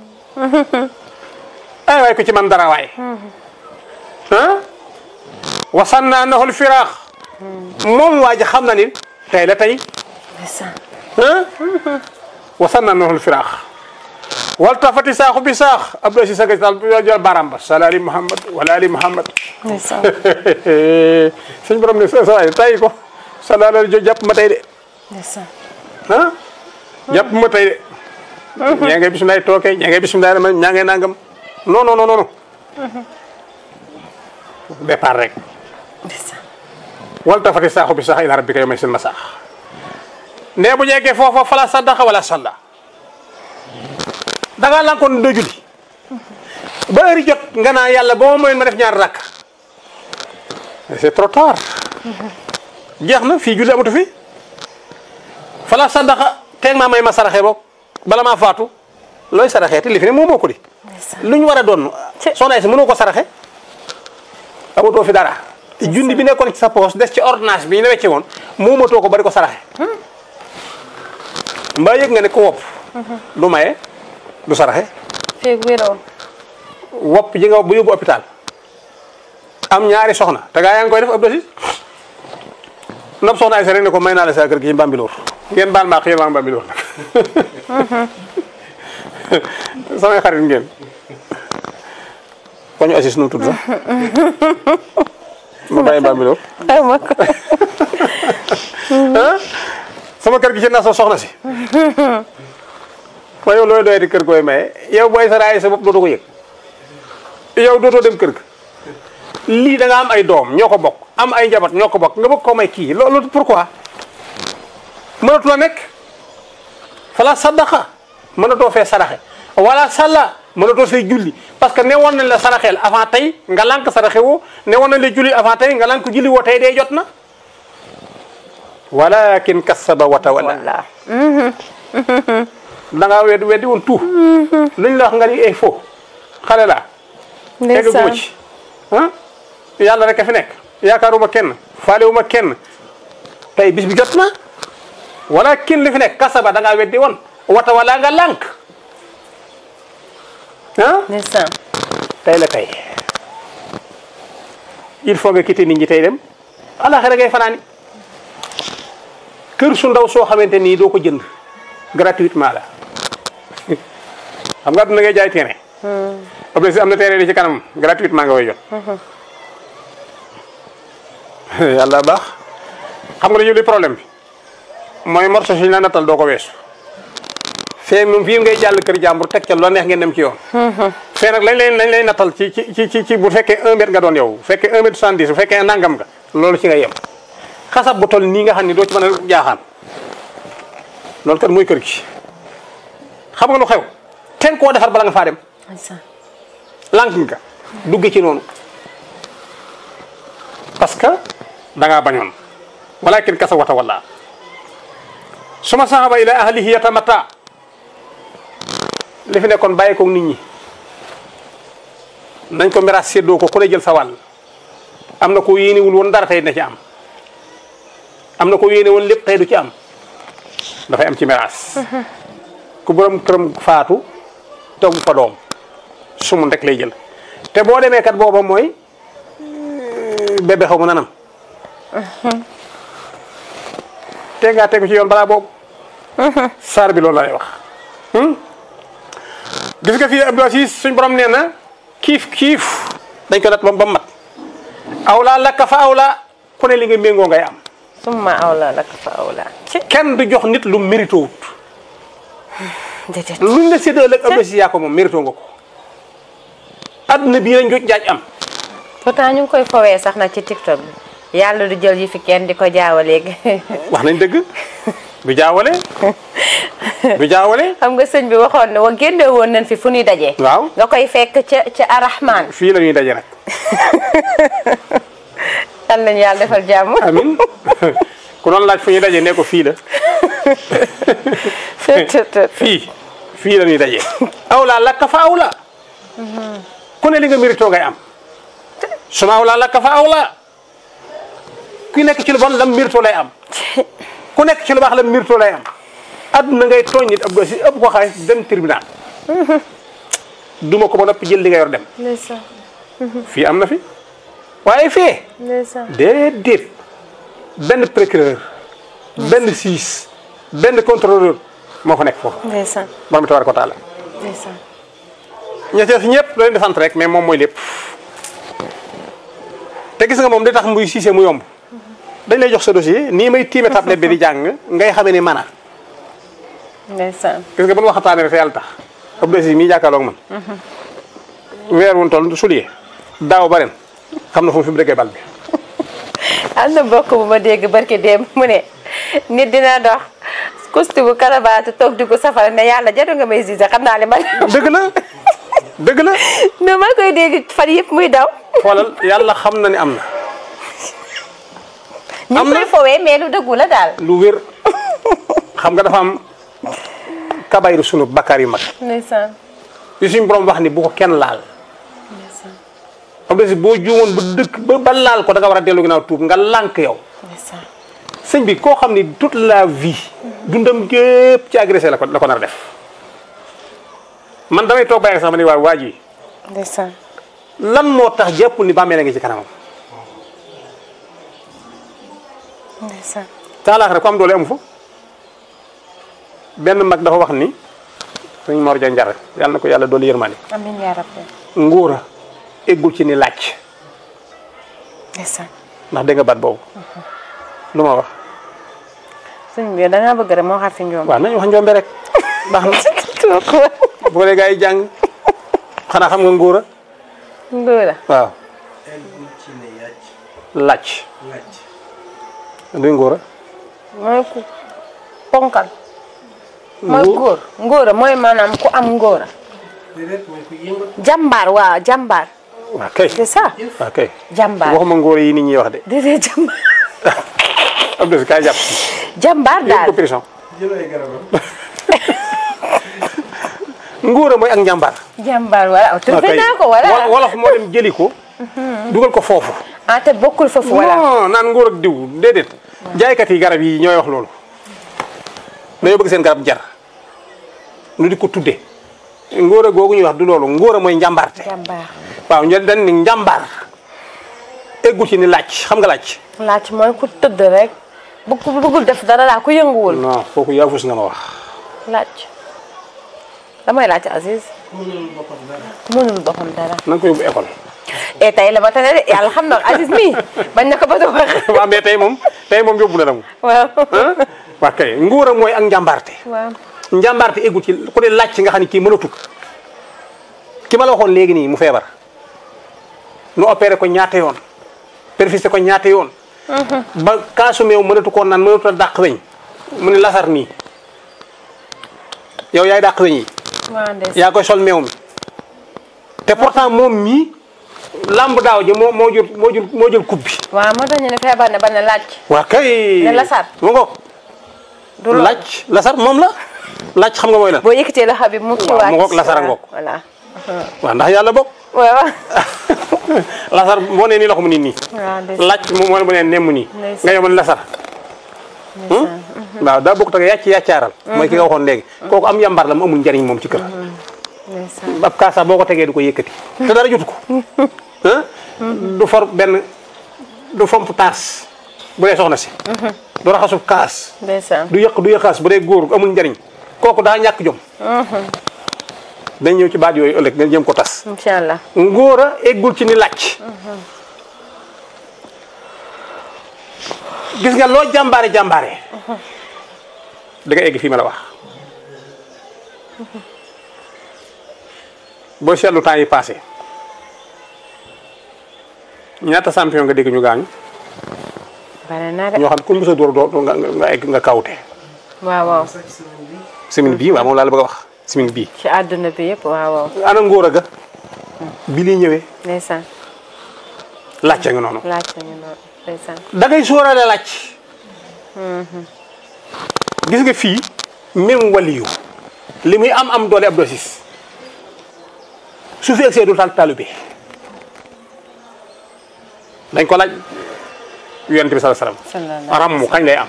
ay waay ku ci man dara waay ah wasanna nahul firaax moom waa ji xam na ni tey la tey ndeysaan ah wasanna nahul firaax wal tafati saaxu bi saax Abdou Aziz Saga daal jël baram ba sala ali Muhammad wala ali Muhammad ndeysaan suñ borom ne sa waay tay ko sala ali jo jàpp ma tey de ndeysaan ah jàpp ma tey de ñaa ngay bisimilah tooke ñaa ngay bisimilah ma ñaa ngay nangam non non non non départ rek ndeysaan wal tafati saaxu bi sax ila rabbika yawma isil masaax ne bu jekkee foofa fala saddaqa wala salla da ngaa lankoon doo julli ba heure jot nga naa yàlla ba ma moyoon ma def ñaar rakk c'est trop tard jeex na fii julli amatu fi fala saddaqa teeg maa may ma saraxe boog bala maa faatu looy saraxee te li fi ne moom moo ko di ndeysaan lu ñu war a doon soxna si mënoo ko saraxe amatoo fi dara te junni bi nekkoon ci sa poche des ci ordonnance bi ñu la wecce woon moomatoo ko bari ko saraxe mbaa yëg nga ne ko wopp du maye du saraxe feeg wéroon wopp ji nga wopp bu yóbbu hôpital am ñaari soxna te gaa yaa ngi koy def Abdou Aziz nopp soxna ay sa rek ne ko may naa la sa kër gi ci Mbambilor ngeen baal maa yéen waa Mbambilor nag samay xarit ngeen ko ñu Aziz nu mu tudd sax ma bàyyi Mbambilor ay ma ko ah sama kër gi ci na sa soxna si ma yow looy doy di kër koy maye yow booy sa raay sa bopp dootoo ko yëg yow dootoo dem kër ga lii da nga am ay doom ñoo ko bokk am ay njaboot ñoo ko bokk nga bëgg koo may kii loolu pourquoi mënatu la nekk fala saddaqa mënatoo fee saraxe wala salla mënatoo say julli parce que ne woon nañ la saraxeel avant tey nga lànk saraxe woo ne woon nañ la julli avant tey nga lànk julli woo tey day jot na walakin kassaba wa tawalla walla da ngaa weddi weddi woon tout luñ la wax nga ni ay faux xale la eggaguma ndeysaan ci ah yàlla rek a fi nekk yaakaaruma kenn faalewuma kenn tey bis bi jot na wala kin li fi nekk kasaba da ngaa weddi woon wata wala nga lànk ah ndeysaan tey la tey il faut nga quitter nit ñi tey dem alaxira ngay fanaani kër su ndaw soo xamante nii doo ko jënd gratuitement la xam nga duna ngay jaay terrain obli si am na terrain di ci kanam gratuitement nga koy jot yàlla baax xam nga dañu li problème bi mooy morso suñu la nattal doo ko weesu fee moom fii ngay jàll kër jàmbur teg ca loo neex ngeen dem ci yoon fee nag lañ lay lañ lay nattal ci ci ci ci ci bu fekkee 1 mètre nga doon yow bu fekkee 1 mètre 70 bu fekkee nangam nga loolu ci nga yem xasab bu toll nii nga xam ni doo ci mën a jaaxaan loolu kat mooy kër gi xam nga lu xew ten koo defar bala nga faa dem ndeysaan lànk nga dugge ci noonu parce que da ngaa bañoon walakin kasa wata walla suma sahaba ila ahlihi yatamata li fi nekkoon bàyyi ko nit ñi nañ ko miraas séddoo ko ku ne jël sa wàll am na ko yéenewul woon dara tey na ci am am na ko yéene woon lépp tey du ci am dafay am ci miraas ku borom këram faatu tegu fa doom sumun rek lay jël te boo demee kat booba mooy bébé xaw ma nanam te ngaa tegu ci yoon balaa boobu saar bi loolu lay wax gis nga fii Abdou Aziz suñ borom nee na kiif kiif dañ ko nat ba ba mat awlaa lakka fa awlaa ku ne li nga méngoo ngay am summa awla laka fa awla ci kenn du jox nit lu mérito wut déedéet luñ la séddoo ak Abdou Aziz yaa ko moom mérito nga ko adduna bii lañ jot jaaj am pourtant ñu ngi koy fowee sax nag ci tiktok bi yàlla du jël yi fi kenn di ko jaawaleeg wax nañ dëgg du jaawale du jaawale xam nga sëñ bi waxoon na wa génne woon nañ fi fu ñuy dajee waaw nga koy fekk ca ca arahman fii la ñuy daje nag yal nañu yàlla defal jàmm amin ku doon laaj fu ñuy daje ne ko fii la fii fii la ñuy daje awlaa lakka fa awla ku ne li nga mérito ngay am suma awlaa lakka fa awla ku nekk ci lu bon lam mérito lay am ku nekk ci lu baax lam mérito lay am adduna ngay tooñ nit ab si ëpp ko xaalis dem tribunal duma ko ba noppi jël li nga yor dem ndeysaan fii am na fi waaye fee ndeysaan déedéet benn procureur benn siis benn contrôleur moo fa nekk foofu ndeysaan borom bi tabaaraka wa taala ndeysaan ña ca ñëpp da leen di sant rek mais moom mooy lépp te gis nga moom li tax muy siisee mu yomb dañ lay jox sa dossier nii may tiime tablette bi di jàng ngay xamee ni mana ndeysaan gis nga bu nu waxtaanee rek te yàlla tax Abdou Aziz mii jàkkaarloog man weer wun toll sulier daaw ba ren xam na fu mu fi mu dëggee bal bi am na mbokk bu ma dégg barki démb mu ne nit dina dox kusti bu karabaatu toog di ko safara ne yàlla jatu nga may gisé xam naa li man dëgg la dëgg la no ma koy dégg fan yëpp muy daw xoolal yàlla xam na ni am na ñu Am ngi na- koy fowee mais lu dëggu la daal lu wér xam nga dafa am kabayru sunu bakkaar yu mag ndeysaan yu suñu borom wax ni bu ko kenn laal Abdou Aziz boo juumoon ba dëkk ba ba laal ko da nga war a dellu ginnaaw tuub nga lànk yow ndeysaan sëñ bi koo xam ni toute la vie dundam gépp ci agressé la ko la ko nar a def man damay toog bàyyi sax ma ni waa waa ji ndeysaan lan moo tax jàppul ni bàmmeel a ngi ci kanamam ndeysaan taalaax rek ko am doole amu fa benn mag dafa wax ni sëñ Mor Dia Njar yàlla na ko yàlla doole yërmande amiin yaa rabbi ngóora eggul ci ni laaj ndeysaan ndax dégg nga baat boobu lu ma wax sëñ bi da ngaa bëgg rek moo xam fi njoom waaw nañu wax njombe rek baax na bu ko dee gaa yi jàng xanaa xam nga ngóora ndóora waaw laaj luy ngóora mooy ku ponkal mooy góor ngóora mooy maanaam ku am ngóora jàmbaar waaw jàmbaar waaw kay c'est ça waaw kay jàmbaar waxuma ngóora yi nit ñi wax de déedéet jàmbaar Abdou Aziz kaay jàpp jàmbaar yéen daal ko prison ngóora mooy ak njàmbaar jàmbaar wala waaw trouvé kay naa ko Wol- wala wolof moo dem jëli ko dugal ko foofu ah te bokkul foofu wala non naan ngóor ak diw déedéet jaaykat yi garab yi ñooy wax loolu dañoo bëgg seen garab jar nu di ko tudde ngóor a googu ñuy wax du loolu ngóor a mooy njàmbaarte jàmbaar waaw ñu dañ ni njàmbaar eggu ci ni laaj xam nga laaj laaj mooy ku tëdd rek bu ku bëggul def dara daa ku yënguwul non kooku yaafus nga ma wax laaj damay laaj Aziz mënul boppam dara na nga ko yóbbu école e tey la ma tane de yàlla xam na Aziz mii bañ na ko ba doon wax waaw mais tey moom tey moom yóbbu na la mu waaw ah waa kay ngóor a mooy ak njàmbaarte waaw njàmbaarte eggu ci ku ne laaj ci nga xam ne kii mënatut ki ma la waxoon léegi nii mu feebar nu opéré ko ñaata yoon perfusé ko ñaata yoon ba kaasu meew mënatu koo naan mënatu a dàq weñ mu ne lasar nii yow yaay dàq weñ yi waaw ndeysaan yaa koy sol meew mi te pourtant moom mii lamb daaw ji moo moo jël moo jël moo jël coupe bi waaw moo tax ñu ne feebar ne ba ne laaj waa kay Ne lasar. mu ngoog du loolu laaj lasar moom la laaj xam nga mooy lan boo yëkkatee loxo bi mu ci Waaw, wàcc mu ngoog lasara ngoog. voilà waaw ndax yàlla bokk waaw lasar boo nee nii loxo mu nii nii waaw ndeysaan laaj mu moo bu nee nemm nii Ndeysaan. nga yomal lasar waaw daa bokk tak yàcc yàccaaral mooy ki nga waxoon léegi kooku am yambar la mu amul njariñ moom ci kër ndeysaan ab kaasa boo ko tegee du ko yëkkati te dara jotu ko ah du for benn du fomp taas bu dee soxna si du raxasub kaas ndeysaan du yëq du yëqaas bu dee góor amul njariñ kooku daa ñàkk jom dañ ñëw ci baat yooyu ëllëg nga jëm ko tas incha allah ngóor a eggul ci ni làcc gis nga loo jàmbaare jàmbaare da nga egg fii ma la wax boo seetlu temps yi passé ñaata champion nga dégg ñu gaañu bare na de ñoo xam ku mu sa dóor doo nga nga egg nga kawte waaw waaw semaine bii waaw moom laa la bëgg a wax semaine bii ci àdduna bi yëpp waaw waaw ana ngóor a ga bi liy ñëwee ndeysaan làcc nga noonu laaj nañu noonu ndeysaan da ngay sóoraale làcc gis nga fii même waliyu li muy am am doole ab dosis su fi egsee du tal taalibe dañ ko laaj yonent bi sallallahu alayhi wasallam sallallahu rammu kañ lay am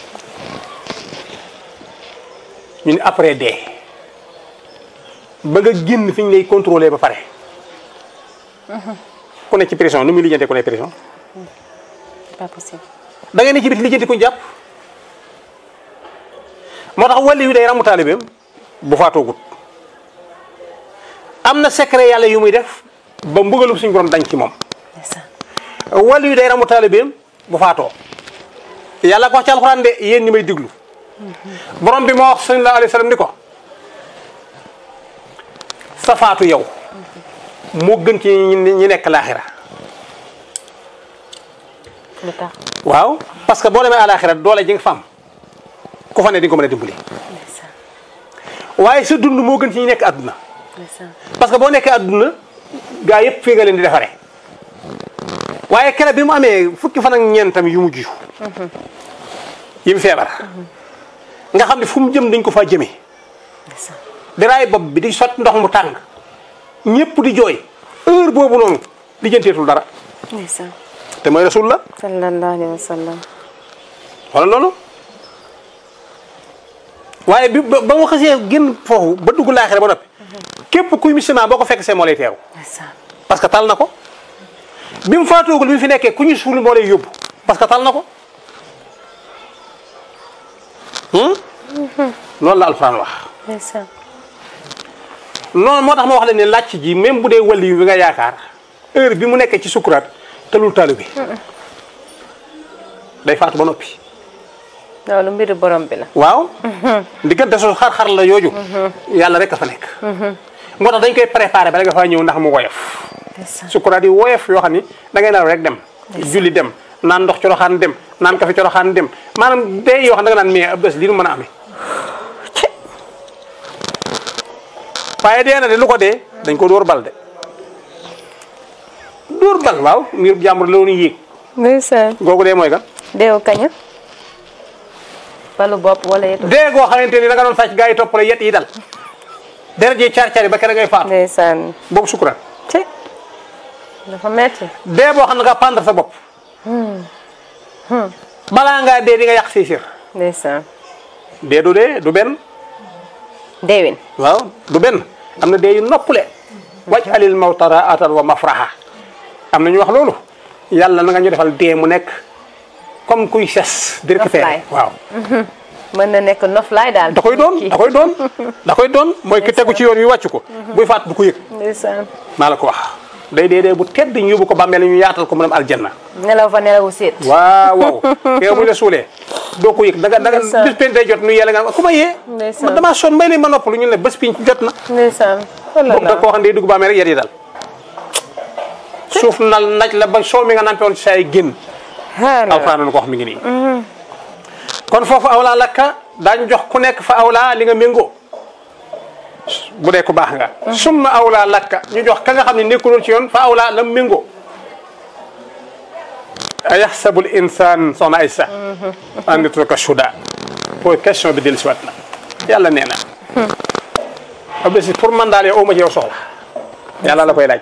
ñu ne après dee ba nga génn fi ñu lay contrôler ba pare ku ne ci prison nu muy lijjantee ku ne prison pas possible da ngay ne ci biti lijjanti kuñ jàpp moo tax wàlli yu day ramu taalibeem bu faatoogut am na secret yàlla yu muy def ba mbugalum suñu borom dañ ci moom ndeysaan wàlli yu day ramu taalibeem bu faatoo yàlla ko wax ci alxuraan de yéen ñi may diglu borom bi moo wax sallallahu alayhi wa sallam ni ko sa faatu yow moo gën ci ñi ñi nekk laaxira lu tax waaw parce que boo demee àlaaxira doole ji nga fa am ku fa ne di nga ko mën a dimbali ndeysaan waaye sa dund moo gën ci ñi nekk àdduna ndeysaan parce que boo nekkee àdduna gaa yëpp fii nga leen di defaree waaye kere bi mu amee fukki fan ak ñeentam yu mujj yi mu feebar nga xam ne fu mu jëm dañ ko faa jëmee ndeysaan daraay bopp bi di sotti ndox mu tàng ñëpp di jooy heure boobu noonu di jënteetul dara ndeysaan te mooy rasul la sallallahu alayhi wa sallam xoolal loolu waaye bi ba ba mu xasee génn foofu ba dugg laaxira ba noppi képp kuy musulman boo ko fekk see moo lay teew ndeysaan parce que tal na ko bi mu faatoogul bi mu fi nekkee ku ñu suul moo lay yóbbu parce que tal na ko hmm? loolu la alxuraan wax ndeysaan noonu moo tax ma wax la ne làcc ji même bu dee wàlli bi nga yaakaar heure bi mu nekkee ci sukuraat telul talu bi day faatu ba noppi loolu mbiru borom bi la waaw diggante su xar-xar la yooju yàlla rek a fa nekk moo tax dañ koy préparé ba nga faa ñëw ndax mu woyof ndeysaan sukuraat yi woyof yoo xam ni da ngay naan rek dem julli dem naan ndox coroxaan dem naan kafe coroxaan dem maanaam day yoo xam da nga naan mais ab bés li nu mën a amee waaye dee na de lu ko dee dañ ko dóor bal de dóor bal waaw ngir jàmbur la woon yéeg ndeysaan googu dee mooy kan deewu kaña balu bopp wala yetu dee goo xamante ni da nga doon sàcc gaa yi topp la yet yi dal deret ji caar caari ba kere ngay faatu ndeysaan boobu sukuraat ci dafa metti dee boo xam ne nga pendre sa bopp balaa ngaa dee di nga yàq say sër ndeysaan dee du dee du benn deewin waaw du benn am na dee yu noppule wàcc alil mawtara atan wa mafraha am na ñu wax loolu yàlla na nga ñu defal dee mu nekk comme kuy ses di récupérer Noflaay. waaw mën na nekk noflaay daal da koy doon da koy doon da koy doon mooy ki tegu ci yoon wi wàcc ko buy faat du ko yëg ndeysaan maa la ko wax day dee dee bu tedd ñu yóbbu ko bàmmeel ñu yaatal ko mu dem aljanna nelaw fa nelawu séet waaw waaw yow bu ñu la suulee doo ko yëg da nga da nga Ndeysaan. bis pen day jot nu yàlla nga ku ma yee Ndeysaan. man damaa sonn may leen ma noppalu ñu ne bés piñ ci jot na ndeysaan boobu da koo xam ne day dugg ba amee rek yar yi dal suuf nal naj la ba soo mi nga nampe woon ci say génn alxuraan na ko wax mi ngi nii kon foofu awlaa lakka daañu jox ku nekk fa awlaa li nga méngoo bu dee ku baax nga summa awlaa lakka ñu jox ka nga xam ne nekkuloon ci yoon fa awlaa la méngoo a yaxsabul insaan soxna ay sa an yutraka suda pour question bi dellu si waat na yàlla nee na ab si pour man daal yow ma ci yow soxla yàlla la koy laaj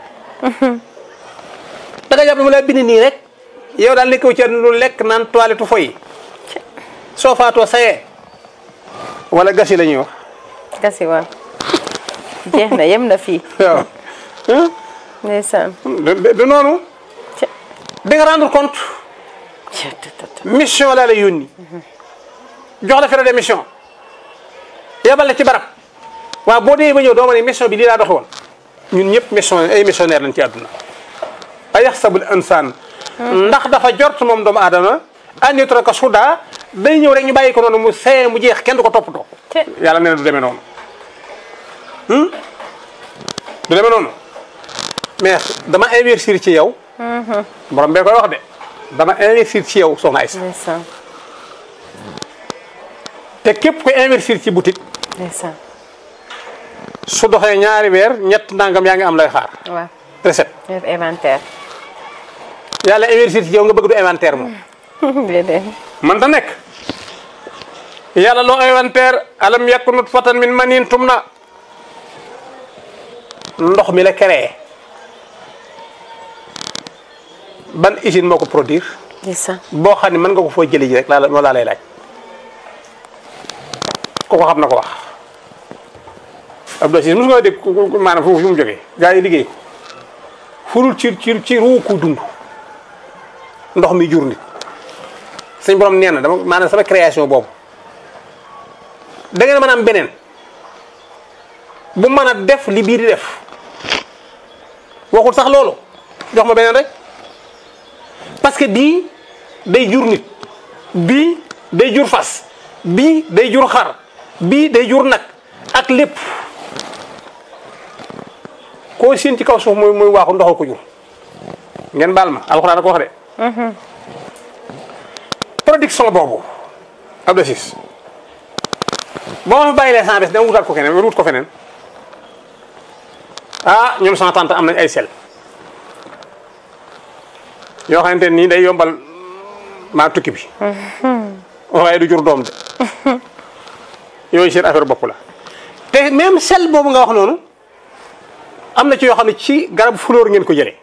da nga jàpp ne mu lay bind nii rek yow daal nekkoo ci àdduna lu lekk naan toilette foy soo faatoo sayee wala gasi la ñuy wax gasi waaw jeex na yem na fii waaw ndeysaan du du noonu Ca- di nga rendre compte mission laa la yónni jox la fere de mission yebal la ci barab waaw boo dee ba ñëw doo ma ne mission bi lii laa doxe woon ñun ñëpp mission ay missionnaire lañ ci àdduna a yaxsabul insaan ndax dafa jort moom doomu aadama an yutraka suda day ñëw rek ñu bàyyi ko noonu mu see mu jeex kenn du ko toppatoo Te- yàlla nee na du demee noonu Hmm? du demee noonu mais dama investir ci yow borom bee koy wax de dama investir ci yow soxna Aïssa ndeysaan te képp ko investir ci boutique ndeysaan su doxee ñaari weer ñett nangam yaa ngi am lay xaar waaw recette def inventaire yàlla investir ci yow nga bëgg du inventaire moom déedéet man ta nekk yàlla loo inventaire alam yakku nutfatan min manin tumna ndox mi la créé ban usine moo ko produire ndeysaan boo xam ne mën nga ko foo jëlee ji rek laa la moo laa lay laaj ku ko xam na ko wax Abdou Aziz mos nga dégg ku- ku- maanaam foofu fi mu jógee gars yi liggéey ko furul ci ci ci ruu ku dund ndox mi jur nit suñ borom nee na dama maanaam sama création boobu da ngeen mën a am beneen bu mën a def li bii di def waxul sax loolu jox ma beneen rek parce que bii day jur nit bii day jur fas bii day jur xar bii day jur nag ak lépp koo siin ci kaw suuf muy muy waaxu ndoxal ko jur ngeen baal ma alxuraan a ko wax de production boobu Abdou Aziz boo ma fi bàyyilee sans bés dama wutaat ko keneen wala wut ko feneen ah ñoom sama tante am nañ ay sel yoo xamante nii day yombal maa tukki bi waaye du jur doom de yooyu seen affaire bopp la te même sel boobu nga wax noonu am na ci yoo xam ne ci garab fleur ngeen ko jëlee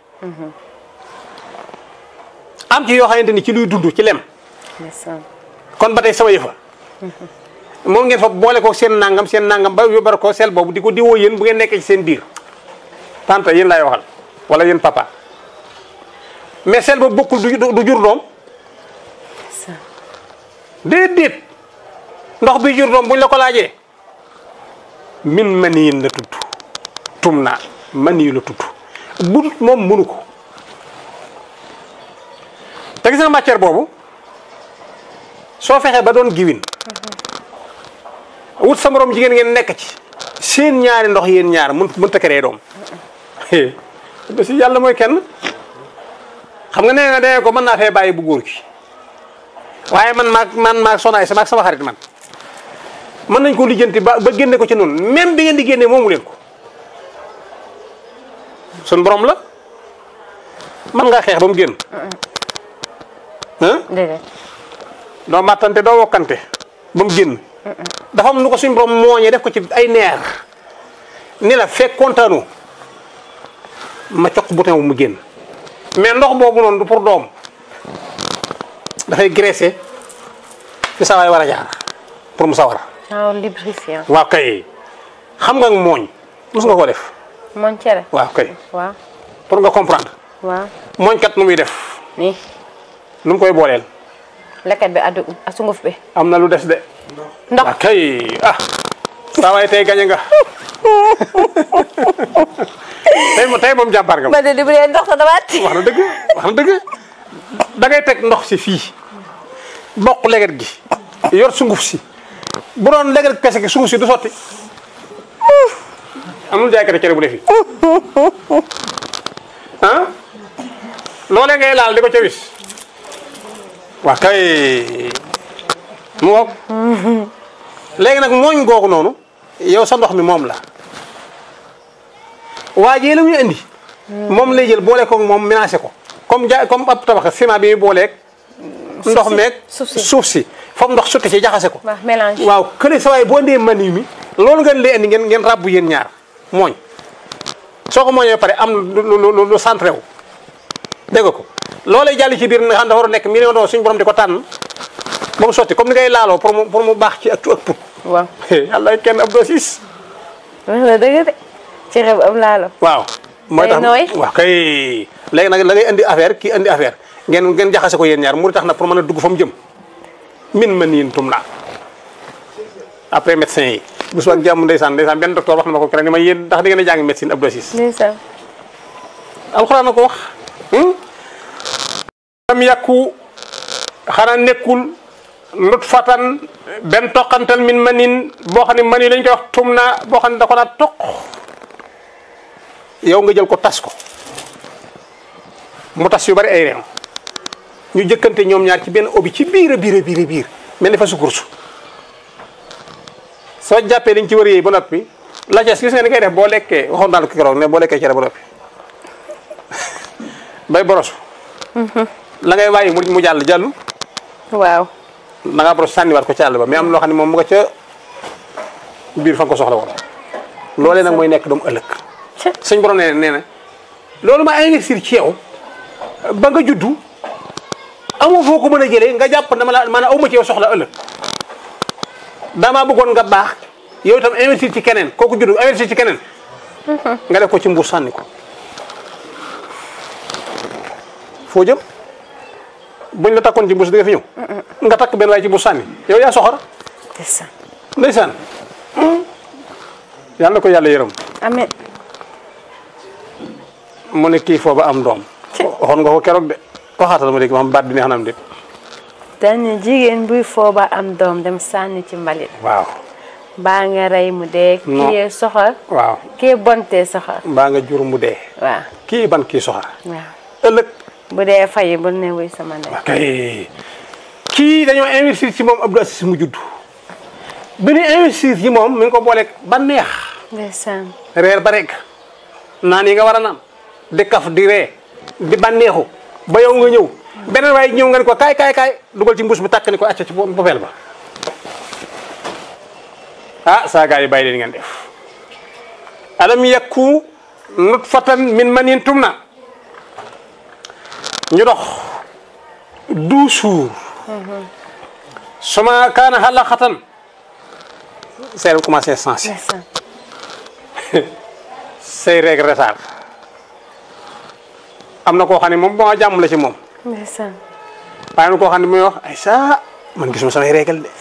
am ci yoo xamante ni ci luy dund ci lem ndeysaan kon ba tey sama yëfa moom ngeen fa boole ko seen nangam seen nangam ba yóbbar ko sel boobu di ko diwoo yéen bu ngeen nekkee ci seen biir tante yéen laay waxal wala yéen papa mais sel boobu bokkul du du jur doom ndeysaan déedéet ndox bi jur doom buñ la ko laajee min maniyin la tudd tum naa maniyu la tudd bu dul moom mënu ko te gis nga matière boobu soo fexee ba doon giwin wut sa morom jigéen ngeen nekk ci seen ñaari ndox yéen ñaar mun mënta créer doom ba si yàlla mooy kenn xam nga nee nga dee ko mën naa fee bàyyi bu góor gi waaye man maag man maag sonaay sama ak sama xarit man mën nañ ko lijjanti ba ba génne ko ci noonu même bi ngeen di génne moomu leen ko sun borom la man ngaa xeex ba mu génn ah déedéet doo màttante doo wokkante ba mu génn dafa am nu ko suñ borom mooñee def ko ci ay neer ni la fekk kontaanu ma coq bouton bu mu génn mais ndox boobu noonu du pour doom dafay graisser fi sawaay war a jaar pour mu sawar genre lubrifiant waaw kay xam nga mooñ mos nga ko def moon cere waaw kay waaw pour nga comprendre waaw mooñ kat nu muy def nii nu mu koy booleel leket bi addu sunguf bi am na lu des de ndox waaw kay ah saa waay tey gañe nga tey moom tey moom jàmbaar nga ma de di bu dee ndox sa damaat wax na dëgg wax na dëgg da ngay teg ndox si fii bokk leget gi yor sunguf si bu doon leget kese gi sunguf si du sotti amul jaaykati cere bu ne fii ah loolee ngay laal di ko ca wis waa kay mu ngoog léegi nag mooñ googu noonu yow sa ndox mi moom la waa jee la muy indi moom lay jël boole ko moom ménagé ko comme ja comme ab tabax ciment bi muy booleeg ndox meeg suuf si. suuf si foofu ndox sotti ci jaxase ko waaw mélange. waaw kële sa waay boo ndee mani mi loolu ngeen lay indi ngeen ngeen ràbbu yéen ñaar mooñ soo ko mooñee ba pare am lu lu lu lu centré wu dégg nga ko loolay jàll ci biir nga xam dafa war a nekk million doon suñu borom di ko tànn ba mu sotti comme ni ngay laaloo pour mu pour mu baax ci ak ak put waaw. yàlla kenn ab dosis wax nga dëgg de. cere bu am laalo. waaw mooy Day tax nooy. waaw kay léegi nag la ngay indi affaire kii indi affaire ngeen ngeen jaxase ko yéen ñaar mu tax nag pour mën a dugg fa mu jëm min ma niin tum naa après médecin yi bu suba ak jàmm ndeysaan ndeysaan benn docteur wax na ma ko keroog ni ma yéen ndax da ngeen a jàng médecine ab dosis ndeysaan. alxuraan na ko wax am yàkku xanaa nekkul lut fatan benn toqantal min manin boo xam ne mani lañ koy wax tum naa boo xam ne da ko naa toq yow nga jël ko tas ko mu tas yu bari ay reen ñu jëkkante ñoom ñaar ci benn obi ci biir a biir a biir a biir mel ni fa su kursu soo jàppee liñ ci wër yéey ba noppi la ca gis nga ni ngay def boo lekkee waxoon naa la ko keroog ne boo lekkee cere ba noppi bay borosu la ngay bàyyi mu mu jàll jàllu waaw. da ngaa boros sànniwaat ko ci àll ba mais am loo xam ne moom mu nga ca biir fa nga ko soxla woon loolee nag mooy nekk doomu ëllëg suñ borom nee na nee na loolu ma investir ci yow ba nga juddu amoo foo ko mën a jëlee nga jàpp dama la maanaam aw ma ci yow soxla ëllëg damaa bëggoon nga baax yow itam investir ci keneen kooku juddu investir ci keneen nga def ko ci mbuur sànni ko foo jëm buñ la takkoon ci mbuus di nga fi ñëw nga takk benn waaye ci mbuus sànni yow yaa soxor ndeysaan. ndeysaan yàlla na ko yàlla yërëm amiin. mu ne kii foo ba am doom waxoon nga ko keroog de waxaatal ma dégg ma xam baat bi neex na am déet dañu jigéen buy fooba am doom dem sànni ci mbalit. waaw baa nga rey mu dee. Non. kii yee soxor. waaw kii bontee soxor. mbaa nga jur mu dee waaw. kii ban kii soxar waaw. ëllëg bu dee fayi bu ne wuy sama ndey. kay kii dañoo investir ci moom Abdou Aziz mu judd bi ñu investir ci moom mi ngi ko booleeg ba neex ndeysaan. reer ba rek naan yi nga war a naan di kaf di ree di bànneexu ba yow nga ñëw beneen waaye ñëw nga ne ko kaay kaay kaay dugal ci mbuus bi tàkk ni ko acca ci popeel ba ah saa gaa yi bàyyi leen ngeen def alam yakku nutfatan min manin tumna ñu dox douze jours suma kaana halaqatan seen commencé sensé ndeysaan. say règle retard am na koo xam ne moom ba nga jàmm la ci moom ndeysaan. waaye am na koo xam ne muy wax ay saa man gisuma samay règle de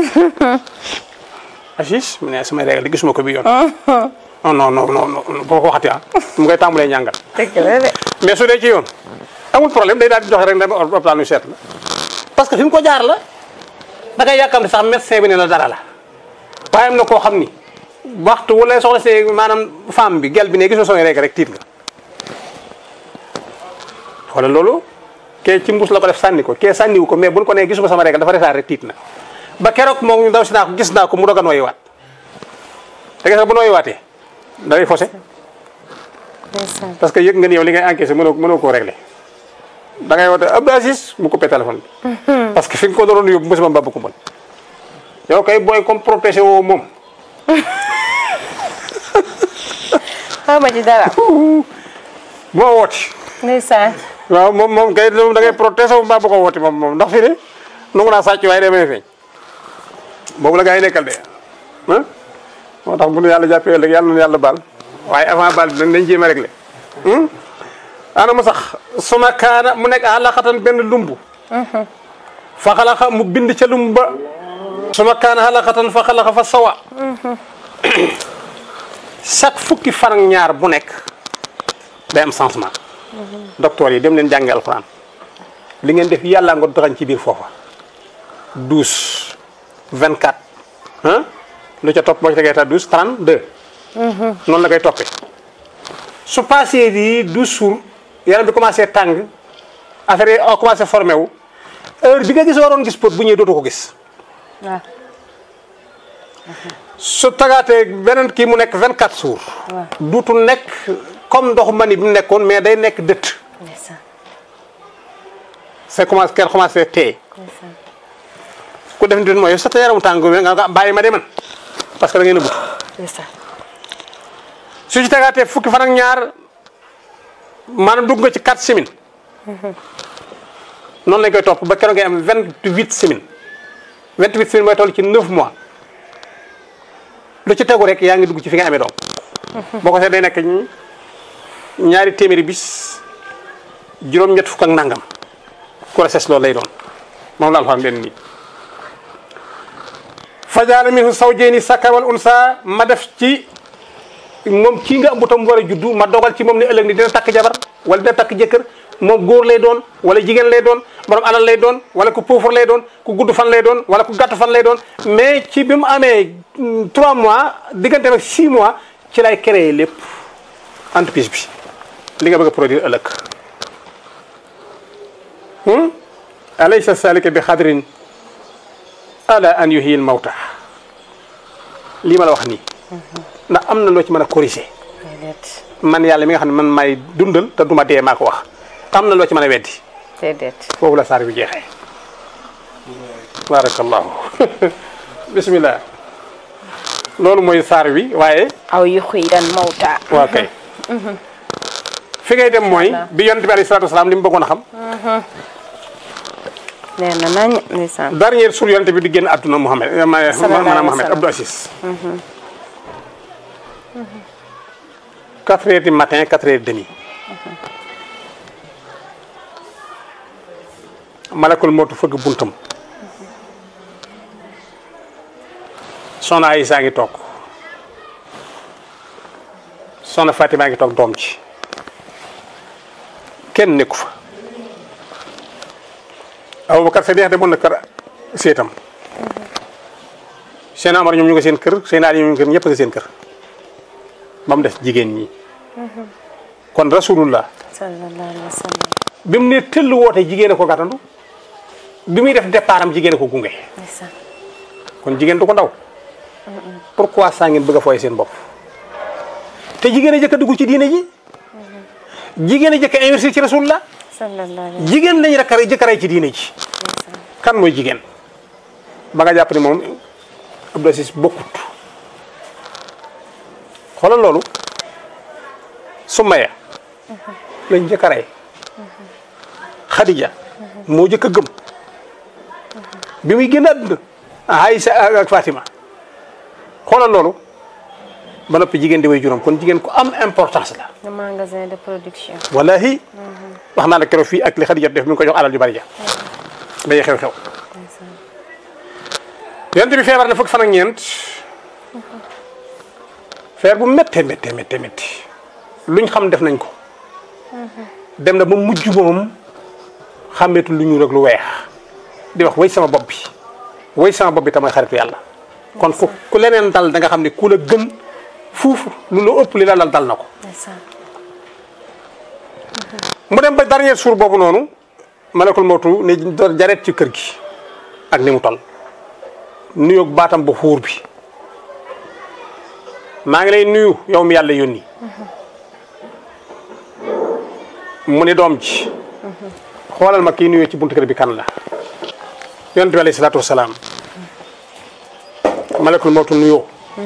Aziz mu ne samay règle de gisuma ko bi yoon non non non non non boo ko waxati ah mu ngay tàmbalee ñàngal dëgg la de. mais su dee ci yoon amul problème day daal di joxe rek dem hôpital ñu seet la parce que fi mu ko jaar la da ngay yàkkamti sax médecin bi ne la dara la waaye am na koo xam ni waxtu wala soxla see maanaam femme bi gel bi ne gisoo samay rek rek tiit nga wala loolu kee ci mbuus la ko def sànni ko kee sànniwu ko mais buñ ko nee gisuma sama rek dafa resaar rek tiit na ba keroog moom ñu daw si naa ko gis naa ko mu doog a nooyi waat te gis nga bu nooyi waatee da ngay faussé ndeysaan. parce que yëg nga ni yow li ngay encaissé mënoo mënoo koo réglé da ngay woote Abdou Aziz mu coupé téléphone bi. parce que fi nga ko doon yóbbu musiba mbaa bu ko mën yow kay booy comme protégé woo moom xaw ma ci dara. moo wooti ndeysaan. waaw moom moom kay moom da ngay protégé wu mbaa bu ko wooti moom moom ndax fi ne nangu naa sàcc waaye demee feeñ boobu la gaa yi nekkal de ah moo tax bu nu yàlla jàppee ëllëg yàlla na yàlla baal waaye avant baal bi nag nañ jéem a réglé ana mu sax suma kaana mu nekk àlaxatan benn lumb fa xalaxa mu bind ca lumb ba suma kaana àlaxatan fa xalaxa fa sawa chaque fukki fan ak ñaar bu nekk day am changement docteur yi dem leen jàngi alxuraan li ngeen def yàlla nga doxañ ci biir foofa douze vingt quatre ah lu ca topp boo ci tegee ta douze trente deux noonu la koy toppee su passé di douze jours yaram bi commencé tàng affaire yi a commencé formé wu heure bi nga gis waroon gis pot bu ñëwee dootu ko gis waaw su tagaatee beneen kii mu nekk 24 jours waaw duutu nekk comme ndoxu mani bi mu nekkoon mais day nekk dëtt ndeysaan c'est commencé kenn commencé tee ndeysaan ku def nit mooy sa te yaramu tàng bi nga nga bàyyi ma de man parce que da ngeen a but ndeysaan su ci tegaatee fukki fan ak ñaar maanaam dugg nga ci 4 semaines noonu lañ koy topp ba keroog ngay am 28 semaines 28 semaines mooy toll ci 9 mois lu ci tegu rek yaa ngi dugg ci fi nga amee doom boo ko seet day nekk ñi- ñaari téeméeri bis juróom-ñett fukk ak nangam grossesse loolu lay doon moom la alxuraan benn nii fajaala minhu zawjayni sakar wal unsa ma def ci moom kii nga am butam war a juddu ma dogal ci moom ne ëllëg ni dina takk jabar wala dina takk jëkkër moom góor lay doon wala jigéen lay doon borom alal lay doon wala ku pauvre lay doon ku gudd fan lay doon wala ku gàtt fan lay doon mais ci bi mu amee 3 mois diggante ak 6 mois ci lay créer lépp entreprise bi li nga bëgg a produire ëllëg hmm? alaysa salika bi xadrin ala an yuhyi al mawta lii ma la wax nii ndax am na loo ci mën a corriger déedéet man yàlla mi nga xam ne man may dundal te duma dee maa ko wax am na loo ci mën a weddi déedéet foofu la saar bi jeexee barakallahu bismillah loolu mooy saar wi waaye aw yuxyiran mawta waa kay fi ngay dem mooy bi yonent bi alayhi salaatu wasalaam li mu bëggoon a xam leer na nañ ndeysaan dernier jour yonent bi di génn àdduna Mouhamed ma- Sallallahu maanaam alayhi wa Mouhamed sallam. Abdou Assis quatre heures du matin quatre heures demi malakul mootu fëgg buntam soxna Aysa ngi toog soxna Fatima ngi toog doom ci kenn nekku fa Aboubacar Sadiq demoon na kër seetam seen Amar ñoom ñu nga seen kër seen Ali ñoom ñu nga kër ñëpp nga seen kër ba mu des jigéen ñi kon rasulullah sallallahu alayhi wa sallam bi mu ne tëll woote jigéen a ko gàttandu bi muy def départ am jigéen a ko gunge ndeysaan kon jigéen du ko ndaw pourquoi saa ngeen bëgg a fooy seen bopp te jigéen a jëkk a dugg ci diine ji jigéen a jëkk a investir ci rasulullah sallallahu alayhi jigéen lañu rakk jëkk a rey ci diine ji kan mooy jigéen ba nga jàpp ni moom Abdou Aziz bokkut xoolal loolu Sumaya lañ jëkk a rey Khadija moo jëkk a gëm bi muy génn àdduna Aïssa ak Fatima xoolal loolu ba noppi jigéen di way juróom kon jigéen ku am importance la le magasin de production wallahi wax naa la keroog fii ak li Khadija def mi ngi ko jox alal ju bari ja day xew-xew yonent bi feebar na fukk fan ak ñeent feer bu méttee méttee méttee métti luñ xam def nañ ko dem na ba mujj moom xàmmeetul lu ñuul ak lu weex di wax way sama bopp bi way sama bopp bi tamay xaritu yàlla kon ku ku leneen dal da nga xam ne ku la gën fuuf lu la ëpp li la dal dal na ko ndeysaan mu dem ba dernier jour boobu noonu malakul mootu ne doon jareet ci kër gi ak ni mu toll nuyoog baatam bu xuur bi maa ngi lay nuyu yow mi yàlla yónni mu ni doom ji xoolal ma kii nuyoo ci buntu kër bi kan la yonent bi alayhi salaatu wasalaam malakul mootu nuyoo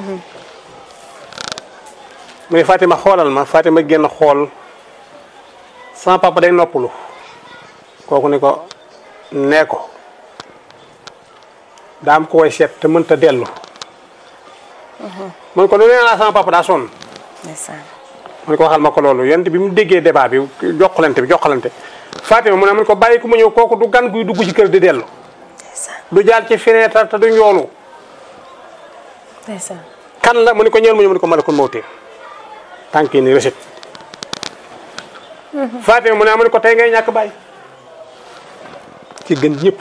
mu ne Fatima xoolal ma Fatima génn xool sama papa day noppalu kooku ni ko nee ko daa am ko koy seet te mënta dellu mun ko lu nee naa sama papa daa sonn ndeysaan mu ne ko waxal ma ko loolu yonent bi mu déggee débat bi jokkalante bi jokkalante Fatima mu ne mun ko bàyyi ku mu ñëw kooku du gan guy dugg ci kër di dellu ndeysaan du jaar ci fenêtre te du njoolu ndeysaan kan la mu ne ko ñëwal mu ñëw mu ne ko malakul mawti tànk yi ni recette Fatima mu ne mu ne ko tey ngay ñàkk bàyyi ci gën ñëpp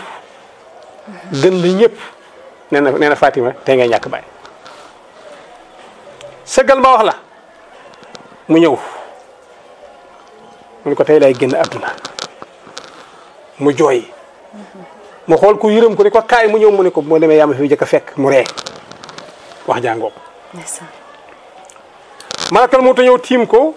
gën la ñëpp nee na nee na Fatima tey ngay ñàkk bàyyi sëggal ma wax la mu ñëw mu ne ko tey lay génn àdduna mu jooy mu xool ku yërëm ko ni ko kaay mu ñëw mu ne ko moo demee yaa ma fi jëkk a fekk mu ree wax jàngoo ndeysaan malakal moo ta ñëw tiim ko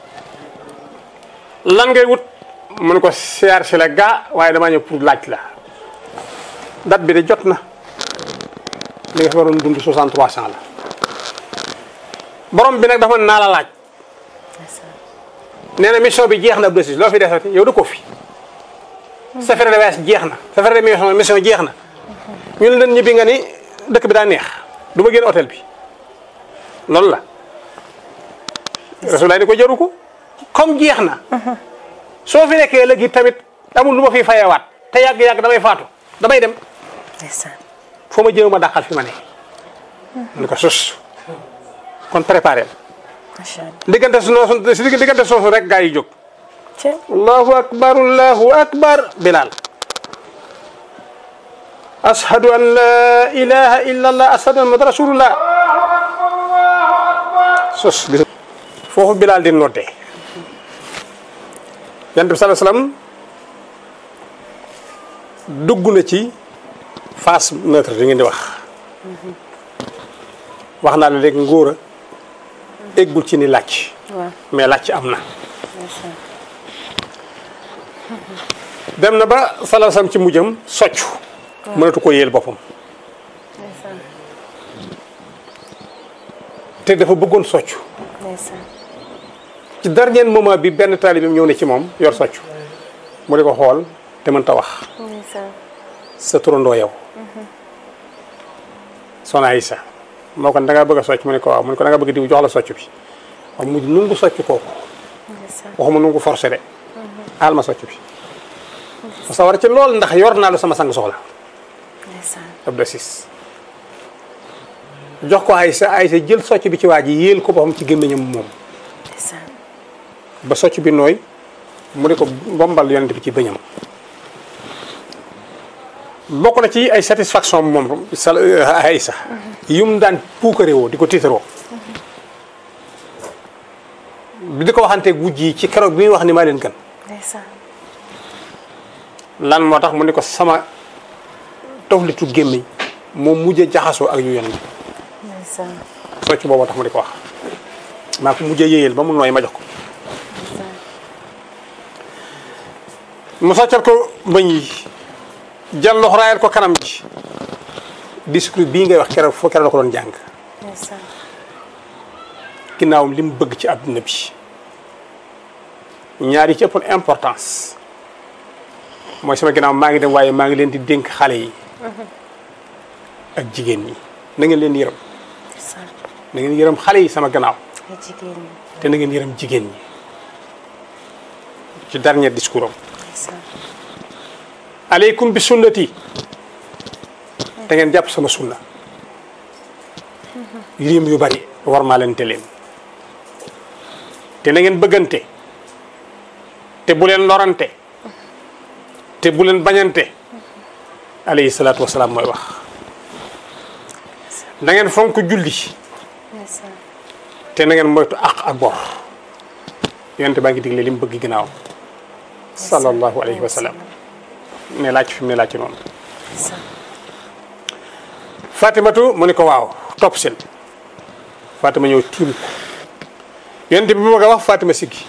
lan ngay wut mu ne ko siyaar si la gaa waaye damaa ñëw pour laaj la date bi de jot na li nga fi waroon dund 63 cent la borom bi nag dafa naa la laaj ndeysaan nee na mission bi jeex na Abdou Aziz loo fi desati yow du ko fi sa frais de voyage jeex na sa frais de mission mission jeex na ñu ne leen ñibbi nga ni dëkk bi daa neex du ma génn hôtel bi loolu la Rasulullah ni ko jaru ko comme jeex na soo fi nekkee léegi tamit amul lu ma fiy fayewaat te yàgg-yàgg damay faatu damay dem ndeysaan foo ma jëw ma dàqal fi ma ne ni ko sus kon préparé macha allah diggante su noosu si diggante soosu rek gaa yi jóg ci allahu akbar allahu akbar bilal ashhadu an la ilaha illa allah ashhadu an muhammad rasulullah sos gis foofu bilal di noddee yonent bi sallallahu alayhi wasallam dugg na ci phase neutre di ngeen di wax wax naa la léegi ngóor a eggul ci ni làcc waaw mais làcc am na ndeysaan dem na ba sallallahu alayhi wasallam ci mujjam soccu mënatu ko yéel boppam ndeysaan te dafa bëggoon soccu ndeysaan ci dernier moment bi benn taalibeem ñëw ne ci moom yor soccu mu di ko xool te mënta wax ndeysaan sa turandoo yow Soxna Aïssa moo ko da ngaa bëgg a socc mu ne ko waaw mu ne ko da ngaa bëgg diw jox la socc bi waaw mujj nungu socc kooku ndeysaan waxuma nungu forcé de aal ma socc bi ma sawar ci lool ndax yor naa lu sama sang soxla ndeysaan Abdou Aziz jox ko Aïssa Aïssa jël socc bi ci waa ji yéel ko boppam ci gémmiñam moom ndeysaan ba socc bi nooy mu di ko bombal yonent bi ci bëñam bokk na ci ay satisfaction moom sa Aïssa yum daan puukare woo di ko tiitaroo di ko waxanteeg wujj yi ci keroog bi muy wax ni maa leen gën ndeysaan lan moo tax mu ni ko sama toflitu gémmiñ moom mujjee jaxasoo ak yu yonent bi ndeysaan socc boobu tax mu di ko wax maa ko mujjee yéyal ba mu nooy ma jox ko ndeysaan mu soccal ko bëñ yi jël loxo raayal ko kanam ji discours bii ngay wax keroog foo keroog la ko doon jàng ndeysaan ginnaawam li mu bëgg ci àdduna bi ñaar yi ci ëppoon importance mooy sama ginnaaw maa ngi dem waaye maa ngi leen di dénk xale yi ak jigéen ñi na ngeen leen yërëm ndeysaan na ngeen yërëm xale yi sama gannaaw ay jigéen ñi te na ngeen yërëm jigéen ñi ci dernier discours am ndeysaan aleykum bi sunnati da ngeen jàpp sama sunna lim yu bari war maa leen te leen te na ngeen bëggante te bu leen lorante te bu leen bañante alayhi salaatu wasalaam mooy wax na ngeen fonk julli ndeysaan te na ngeen moytu àq ak bor yonente baa ngi digle li mu bëgg ginnaaw sallallahu alayhi wa sallam ne laaj fi mu ne laaj ci noonu ndeysaan Fatimatu mu ne ko waaw topp seen Fatima ñëw tiim ko yonente bi bu bëgg a wax Fatima siggi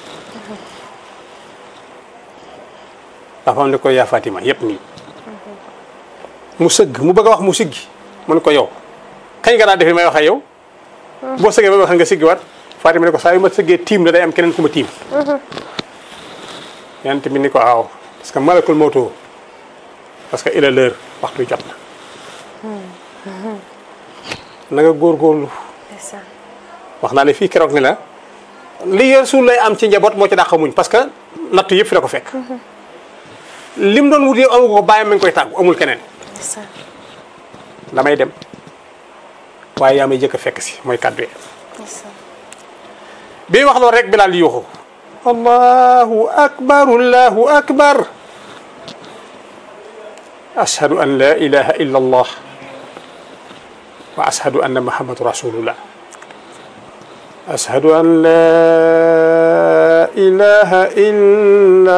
papaam ne ko yaa Fatima yëpp nii mu sëgg mu bëgg a wax mu siggi mu ne ko yow kañ nga daan defee may wax ak yow boo sëggee ba wax nga siggi waat Fatima ne ko saa yu ma sëggee tiim la day am keneen ku ma tiim yonente bi ni ko waaw parce que malakul mawtoo parce que il est l'heure waxtu jot na na nga góorgóorlu ndeysaan wax naa ne fii keroog ni la li Rasuul lay am ci njaboot moo ci dàq muñ parce que nattu yëpp fi la ko fekk lim doon wut yow amu ko bàyyam mi ngi koy tàggu amul keneen ndeysaan damay dem waaye yaa may jëkk a fekk si mooy kàddu yi ndeysaan bi wax loolu rek Bilaal di yuuxu allahu akbar allahu akbar ashhadu an la ilaha illa allah wa ashhadu anna muhammadu rasulullah ashhadu an laa ilaha illa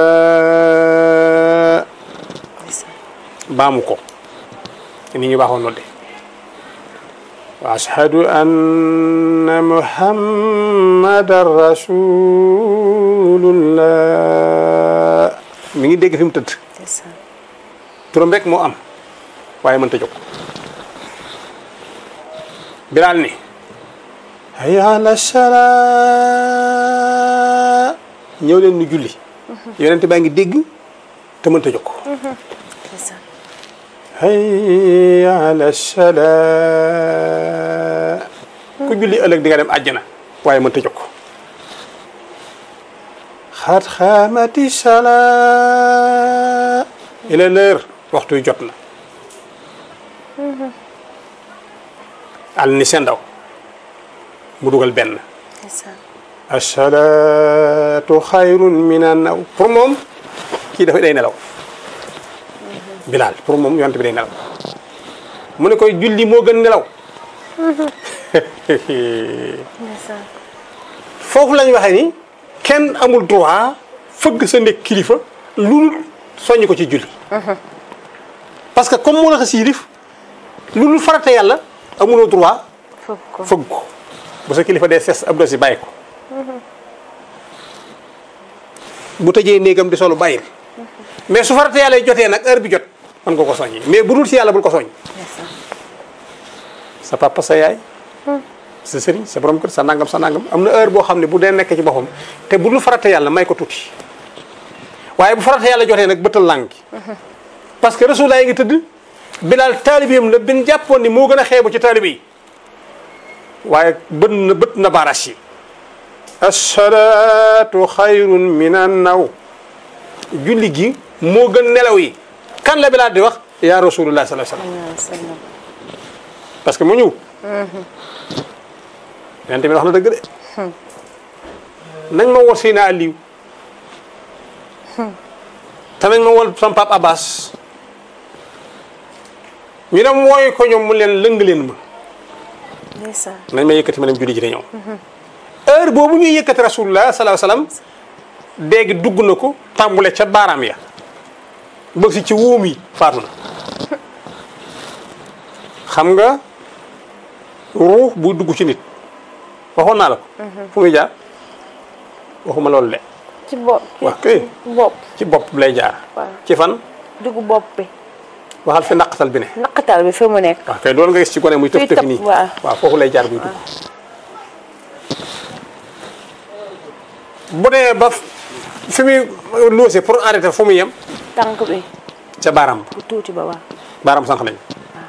allah baamu ko ni ñu baaxoon nodde wa ashhadu anna muhammadan rasulullah mi ngi dégg fi mu tëdd ndeysaan turam rek moo am waaye mënta jóg bilaal ni hayya ala salaa ñëw leen nu julli yonent baa ngi dégg te mënta jóg ndeysaan hayya ala salaa ku julli ëllëg di nga dem àjjana waaye mënta jóg xaat xaamati salaa il est l'heure waxtu wi jot na al ni seen ndaw mu dugal benn ndeysaan asalaatu xayrun min an naw pour moom kii dafa day nelaw bilaal pour moom yonent bi day nelaw mu ne koy julli moo gën nelaw ndeysaan foofu lañ waxee ni kenn amul droit fëgg sa nekk kilifa lu soññ ko ci julli parce que comme moo la xas yilif lu dul farata yàlla amuloo droit fëgg ko fëgg ko bu sa kilifa dee ses ab dosi bàyyi ko bu tëjee néegam di solu bàyyil mais su farata yàlla jotee nag heure bi jot mën nga ko soññi mais bu dul ci yàlla bul ko soññ ndeysaan sa papa sa yaay sa sëriñ sa borom kër sa nangam sa nangam am na heure boo xam ne bu dee nekk ci boppam te bu dul farata yàlla may ko tuuti waaye bu farata yàlla jotee nag bëtal làng gi parce que rasulullah yi ngi tëdd bilaal taalibeem la bin jàppoon ni moo gën a xeebu ci taalibe yi waaye bët na bët na baaraas yi asalaatu xayrun min an naw julli gi moo gën nelaw yi kan la bilaal di wax yaa rasulullah sallallahu alayhi wasallam ndeysaan parce que mu ñëw yonent bi wax na dëgg de nañ ma wol Seyna Aliou te nañ ma wol sama pap Abbas ñu dem wooyu ko ñoom mu leen lëng leen ma ndeysaan nañ ma yëkkati ma dem julli ji te ñëw heure boobu ñuy yëkkati rasulullah sallallahu alayhi wasallam dégg dugg na ko tàmbule ca baaraam ya bëgg si ci wóom yi faatu na xam nga ruux buy dugg ci nit waxoon naa la ko fu muy jaar waxuma loolu de ci bopp wax kay bopp ci bopp lay jaar waaw ci fan dugg bopp bi waxal fi naqatal bi ne naqatal bi fi mu nekk waaw kay loolu nga gis ci gone muy tëf Fuy tëf tëb, nii waaw. waaw foofu lay jaar buy dugg bu dee ba fi muy loose pour arrêter fu muy yem tànk bi ca baaraam ba bu tuuti ba waaw baaraam sànq lañ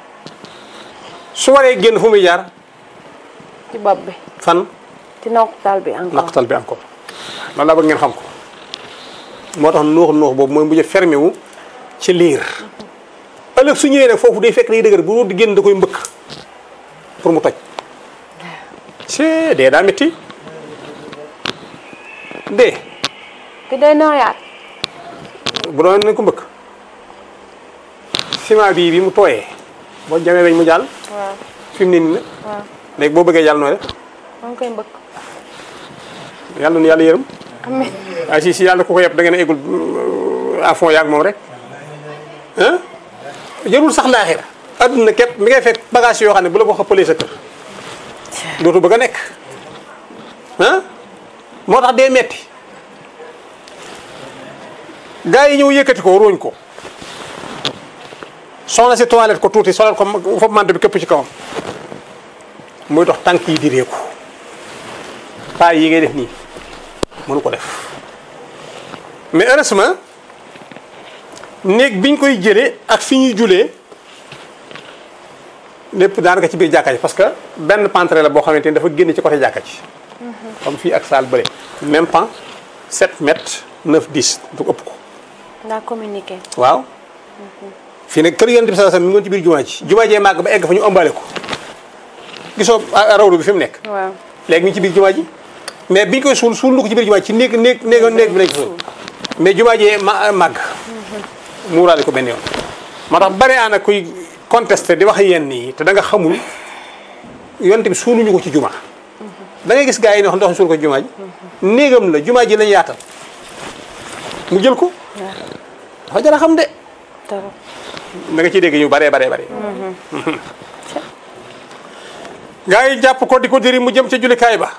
su waree génn fu muy jaar ci bopp bi fan ci naqatal bi encore naqatal bi encore loolu laa bëgg ngeen xam ko moo tax nuux nuux boobu mooy mujj fermé wu ci liir ëllëg su ñëwee nag foofu day fekk day dëgër bu di génn da koy mbëkk pour mu toj ci dee daa métti dee ki day nooyaat bu doon nañ ko mbëkk ciment bii bi mu tooyee boo jamee weñ mu jàll waaw fi mu ne nii nag waaw léegi boo bëggee jàll nooy def maa ngi koy mbëkk yàlla nu yàlla yërëm amiin waaye si si yàlla ku ko yeb da ngeen a eggul à fond yaag moom rek ah jërul sax laaxira adduna képp mi ngay fekk bagage yoo xam ne bu la ko xëppalee sa kër dootu bëgg a nekk ah moo tax dee metti gars yi ñëw yëkkati ko róoñ ko soxna si toilette ko tuuti solal ko foofu mante bi këpp ci kawam muy dox tànk yi di réeku paa yi ngay def nii mënu ko def mais heureusement néeg biñ koy jëlee ak fi ñuy julee lépp daanaka ci biir jàkka ji parce que benn pentre la boo xamante ni dafa génn ci côté jàkka ji comme fii ak saal bële même pan 7 mètres 9 10 du ëpp ko naa communiqué waaw fii nag kër yonent bi sallallahu alayhi wasallam mi ngi woon ci biir jumaa ji jumaa jee màgg ba egg fa ñu ëmbale ko gisoo a- rawdu bi fi mu nekk waaw léegi mi ngi ci biir jumaa ji mais biñ koy suul suul lu ko ci biir jumaa ji ci néeg néeg néeg néeg bi lañ ko suul mais jumaa jee ma màgg muuraale ko benn yoon moo tax bari ana kuy contesté di wax yenn yi te da nga xamul yonent bi suuluñu ko ci jumaa da ngay gis gars yi ne wax ndox suul ko jumaa ji néegam la jumaa ji lañ yaatal mu jël ko dafa jar a xam de trop da nga ciy dégg ñu baree baree bare gars yi jàpp ko di ko diri mu jëm ca jullikaay ba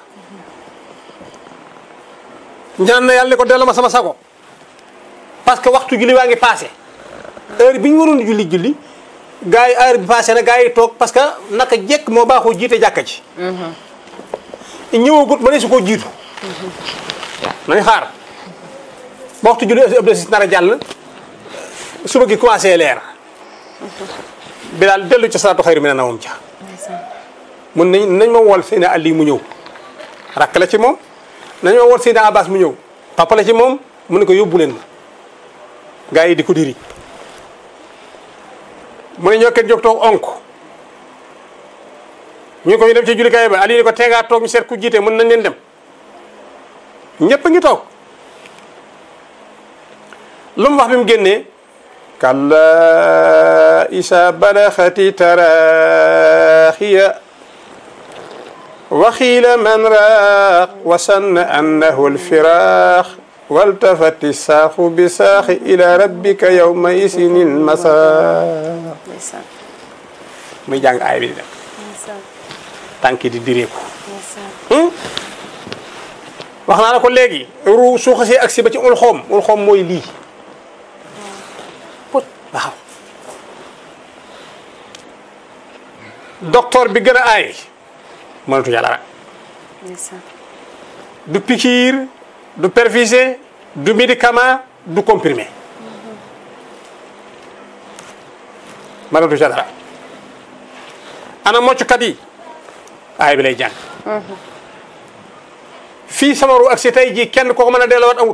ñaan na yàlla ne ko delloo ma sama sago parce que waxtu julli waa ngi passé heure bi ñu waroon julli julli gars yi heure bi passé na gars yi toog parce que naka jekk moo baaxoo jiite jàkka ji ñëwagut ba ne su ko jiitu nañ xaar ba waxtu julli ëpp si nar a jàll suba gi commencé leer bi daal dellu ca salaatu xayru mi ne nawam ca mun nañ nañ ma wool Seyna Ali mu ñëw rakk la ci moom nañ ma wool Seyna Abbas mu ñëw papa la ci moom mu ne ko yóbbu leen ma gars yi di ko diri mu ne ñoo kenn jóg toog onk ñu ko ñu dem ci jullikaay ba Ali ne ko teegaa toog ñu seet ku jiite mën nañ leen dem ñëpp a ngi toog lu mu wax bi mu génnee kalla isa balaxati taraaxiya waxiila man raaq wasanna annahu alfiraax waltafati saaxu bi saaxi ila rabbika yawma isinil masaax ndeysaan muy jàng aay bi di dem ndeysaan tànki di direeku ndeysaan wax naa la ko léegi ru su xasee agsi ba ci ul xoom ul xoom mooy lii put waaw docteur bi gën a aay mënatu yàlla rek ndeysaan du piqûre du perfusé du médicament du comprimé mënatu ca dara ana moccukat yi aay bi lay jàng fii sama ru ak si tey jii kenn koo ko mën a delloowaat amut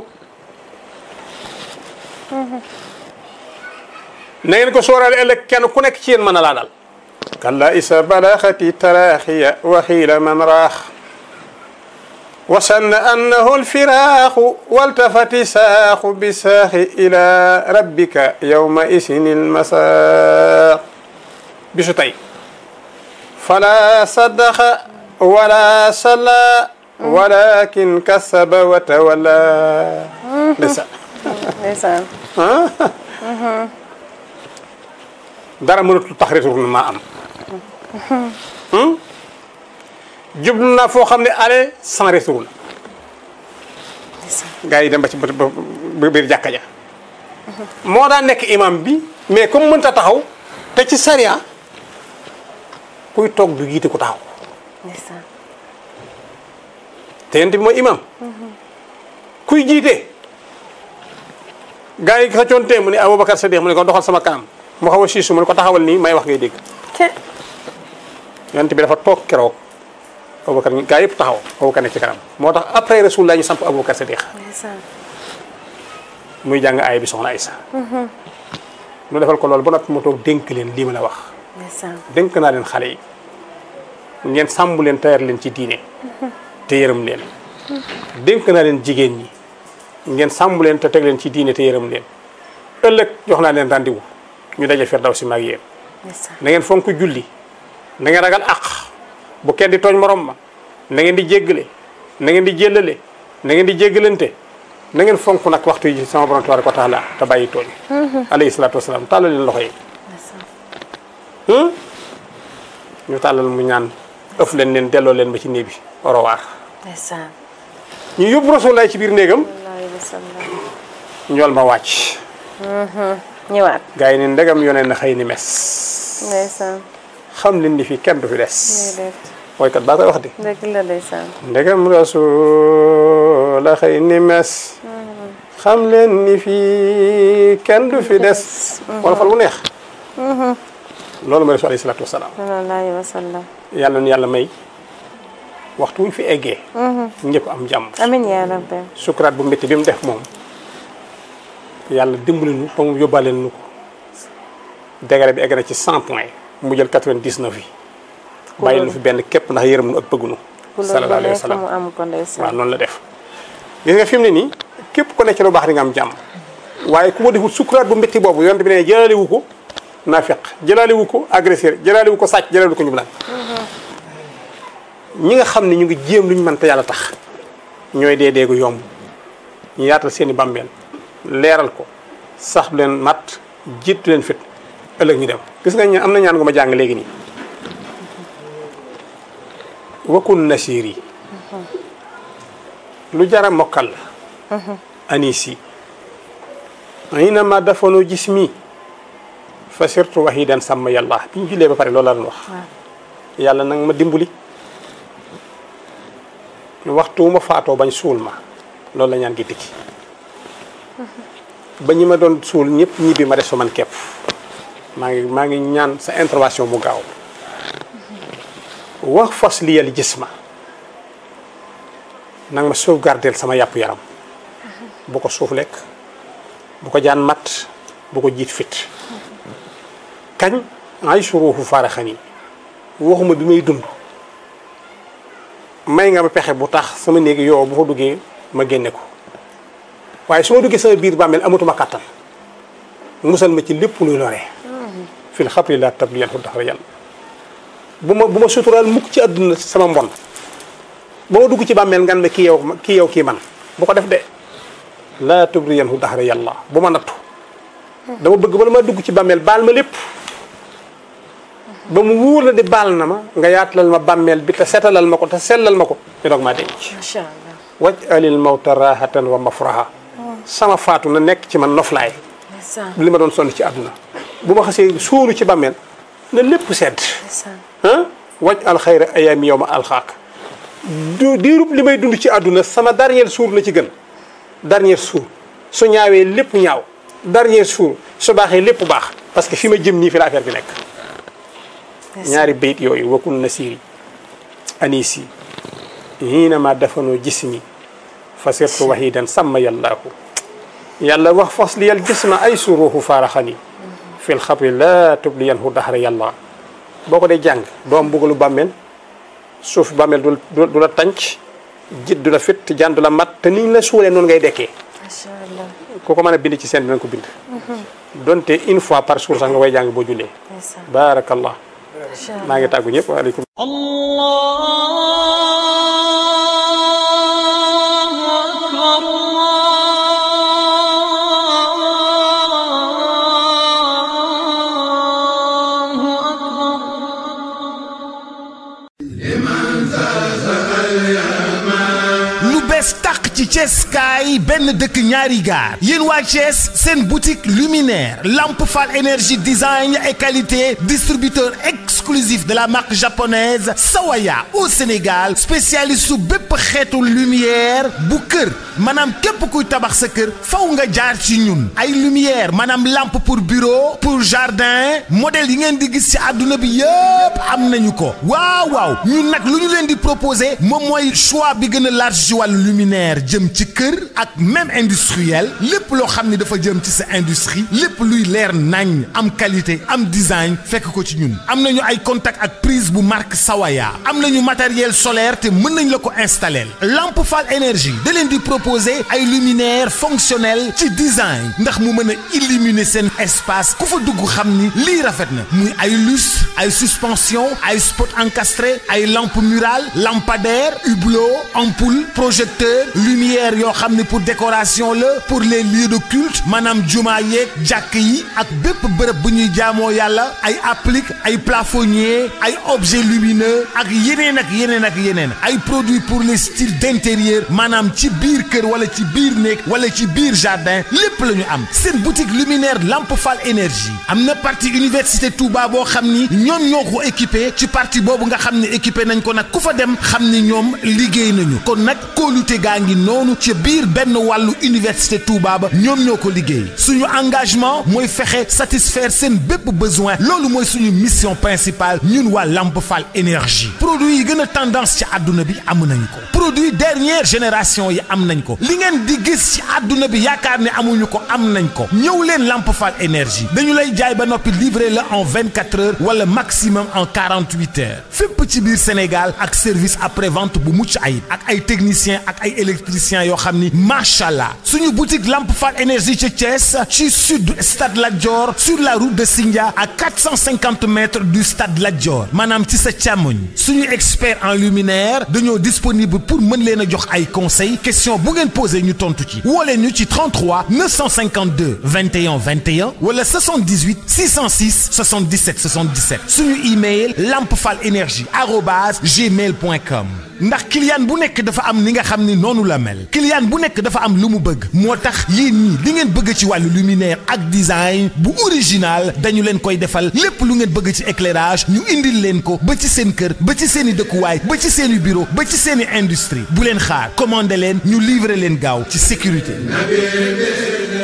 na ngeen ko sóoraale ëllëg kenn ku nekk ci yéen mën a laa dal kalla isa balaxati taraaxiya wa xiila man raax wa sanna annahu alfiraaxu waltafati saaxu bi saaxi ila rabbika yawma isini almasaax bisu tey fala saddaqa wala salla walakin kasaba wa tawalla ndeysaan ndeysaan dara mënatul tax retournement am jublu naa foo xam ne aller sans retour la gars yi dem ba ci ba ba biir jàkka ja moo daan nekk imam bi mais comme mënta taxaw te ci sariya kuy toog du jiite ku taxaw ndeysaan te yent bi mooy imam kuy jiite gars yi xëccoonte mu ne Aboubacar Sadiq mu ne ko doxal sama kanam mu xaw a siisu mu ne ko taxawal nii may wax ngay dégg te yonent bi dafa toog keroog Aboubacar ñu gaa yëpp taxaw Aboubacar ne ci kanam moo tax après Rasulullah ñu samp Aboubacar Sadiq ndeysaan muy jàng aay bi soxna Aïssa nu defal ko loolu ba noppi mu toog dénk leen lii ma la wax ndeysaan dénk naa leen xale yi ngeen sàmm leen tayar leen ci diine te yërëm leen dénk naa leen jigéen ñi ngeen sàmm leen te teg leen ci diine te yërëm leen ëllëg jox naa leen rendez-vous ñu daje fer daw si maag yéen ndeysaan na ngeen fonk julli na ngeen ragal àq bu kenn di tooñ morom ma na ngeen di jéggale na ngeen di jéllale na ngeen di jéggalante na ngeen fonk nag waxtu yi sama borom tabaraka wa taala te bàyyi tooñ alayhi salaatu wasalaam tàllal leen loxo yi ndeysaan ñu tàllal mu ñaan ëf leen leen delloo leen ba ci néeg bi orowaar ndeysaan ñu yóbbu rasulaay ci biir néegam sallallahu alayhi wa sallam ñool ma wàcc ñëwaat gars yi ne ndegam yoneen na xëy ni mes ndeysaan xam leen ni fii kenn du fi des déedéet woykat baa koy wax di dëgg la ndeysaan ndegam rasul la xëy ni mes xam leen ni fii kenn du fi des wala fal bu neex loolu mooy rasul alayhi salaatu wasalaam sallallahu alayhi wa sallam yàlla nu yàlla may waxtu wuñ fi eggee ñëpp am jàmm amin yaa rabbi sukuraat bu métti bi mu def moom yàlla dimbali nu ba mu yóbbaale nu ko degré bi egg na ci 100 points mu jël 99 yi bàyyi nu fi benn képp ndax yërëm nu ak bëgg nu ku loolu sallallahu ba alayhi wa nekk sallam mu am ko waaw ndeysaan noonu la def gis nga fi mu ne nii képp ku nekk ci lu baax di nga am jàmm waaye ku ko deful sukuraat bu métti boobu yonent bi ne jëlaalewu ko naafeq jëlaalewu ko agresseur jëlaalewu ko sàcc jëlaalewu ko njublaan ñi nga xam ne ñu ngi jéem lu ñu mën te yàlla tax ñooy dee deegu yomb ñu yaatal seeni bàmmeel leeral ko sax du leen mat jiitu leen fit ëllëg ñu dem gis nga ñaan am na ñaan gu ma jàng léegi nii wakun nasiir yi lu jara mokkal la anisi aynama dafanu jismi fa sirtu wahidan sàmm yàlla bi ñu jullee ba pare loolu la doon wax yàlla nag ma dimbali waxtu wu ma faatoo bañ suul ma loolu la ñaan gi tikki ba ñi ma doon suul ñëpp ñibbi ma des fa man képp maa ngi maa ngi ñaan sa intervention mu gaaw wax fas li yàlla gis ma nag ma sauvegarder sama yàpp yaram bu ko suuf lekk bu ko jaan mat bu ko jiit fit kañ ay suruufu faaraxan yi waxuma bi may dund may nga ma pexe bu tax sama néegi yow bu fa duggee ma génne ko waaye su ma duggee sama biir bàmmeel amatuma kàttan musal ma ci lépp luy loree fil xabri laa tabliyan fu daxara yàlla bu ma bu ma suturaal mukk ci àdduna sama mbon ba ma dugg ci bàmmeel ngan ma kii yow kii yow kii man bu ko def de laa tubriyan hu daxara yàlla bu ma nattu dama bëgg bala ma dugg ci bàmmeel baal ma lépp ba mu wóor la di baal na ma nga yaatalal ma bàmmeel bi te setalal ma ko te sellal ma ko ñu doog maa denc macha allah. waj alil mawta rahatan wa mafraha sama faatu na nekk ci man noflaay ndeysaan li ma doon sonn ci àdduna bu ma xasee suulu ci bàmmeel na lépp sedd ndeysaan ah waj alxayra ayaami yow ma alxaak du diirub li may dund ci àdduna sama dernier suur la ci gën dernier suur su ñaawee lépp ñaaw dernier suur su baaxee lépp baax parce que fi ma jëm nii fi la affaire bi nekk ñaari bayit yooyu wakul nasiri anisi hiinama dafanoo jismi fa sirtu wahidan sàmma yàllaahu yàlla wax fas liyal jisma ay suruuhu faaraxani fil xabri laa tubliyan hu daxara yàlla boo ko dee jàng doo am mbugalu bàmmeel suuf bàmmeel du du du la tànc jit du la fit jaan du la mat te niñ la suulee noonu ngay dekkee macha allah ku ko mën a bind ci seen dinañ ko bind donte une fois par jour sax nga koy jàng boo jullee ndeysaan baarakallah macha allah. maa ngi tàggu ñëpp waaleykum الله أكبر الله أكبر lu bees tàq ci Thiès kaay benn dëkk ñaari gaar yéen waa Thiès seen boutique luminaire Lamp Fall énergie design et qualité distributeur exclusif de la marque japonaise Sawaya au Sénégal spécialiste su bépp xeetu lumière bu kër maanaam képp kuy tabax sa kër faw nga jaar ci ñun ay lumière maanaam lampe pour bureau pour jardin modèle yi ngeen di gis ci àdduna bi yëpp am nañu ko waaw waaw ñun nag lu ñu leen di proposer moom mooy choix bi gën a large ci wàllu luminaire jëm ci kër ak même industriel lépp loo xam ni dafa jëm ci sa industrie lépp luy leer nañ am qualité am design fekk ko ci ñun am nañu ay contact ak prise bu marque Sawaya am nañu matériel solaire te mën nañ la ko installer lampe Fall énergie da leen di proposer ay luminaire fonctionnel ci design ndax mu mën a illuminer seen espace ku fa dugg xam ni lii rafet na muy ay lustre ay suspension ay spot encastré ay lampe murale lampadaire hublot ampoule projecteur lumière yoo xam ne pour décoration la pour les lieux de culte maanaam juma yeeg jàkk yi ak bépp bërëb bu ñuy jaamoo yàlla ay applique ay plafonnier ay objets lumineux ak yeneen ak yeneen ak yeneen ay produits pour les styles d'intérieur maanaam ci biir kër wala ci biir néeg wala ci biir jardin lépp la ñu am seen boutique luminaire Lamp Fall énergie am na partie université Touba boo xam ni ñoom ñoo ko équipé ci partie boobu nga xam ne équipé nañ ko nag ku fa dem xam ni ñoom liggéey nañu kon nag kóolute gaa ngi noonu ci biir benn wàllu université Touba ba ñoom ñoo ko liggéey suñu engagement mooy fexe satisfaire seen bépp besoin loolu mooy suñu mission principale ñun waa Lamp Fall énergie produit yi gën a tendance ci àdduna bi am nañ ko produit dernière génération yi am nañ ko li ngeen di gis ci àdduna bi yaakaar ne amuñu ko am nañ ko ñëw leen Lamp Fall énergie dañu lay jaay ba noppi livrer la en 24 heures wala maximum en 48 heures fépp ci biir Sénégal ak service après vente bu mucc ayib ak ay techniciens ak ay électriciens électricien yoo xam ni macha allah suñu boutique Lamp Fall énergie ca Thiès ci sud stade Lat Dior sur la route de Sindia à 450 mètres du stade Lat Dior maanaam ci sa càmmoñ suñu expert en luminaire dañoo disponible pour mën leen a jox ay conseils question bu ngeen posé ñu tontu ci woo leen ñu ci 33 952 21 21 wala 78 606 77 77 suñu email lampfal énergie arobase gmail point com ndax client bu nekk dafa am ni nga xam ni noonu la mel client bu nekk dafa am lu mu bëgg moo tax yéen ñii li ngeen bëgg ci wàllu luminaire ak design bu original dañu leen koy defal lépp lu ngeen bëgg ci éclairage ñu indil leen ko ba ci seen kër ba ci seen i dëkkuwaay ba ci seen i bureau ba ci seen i industrie bu leen xaar commandé leen ñu livrer leen gaaw ci sécurité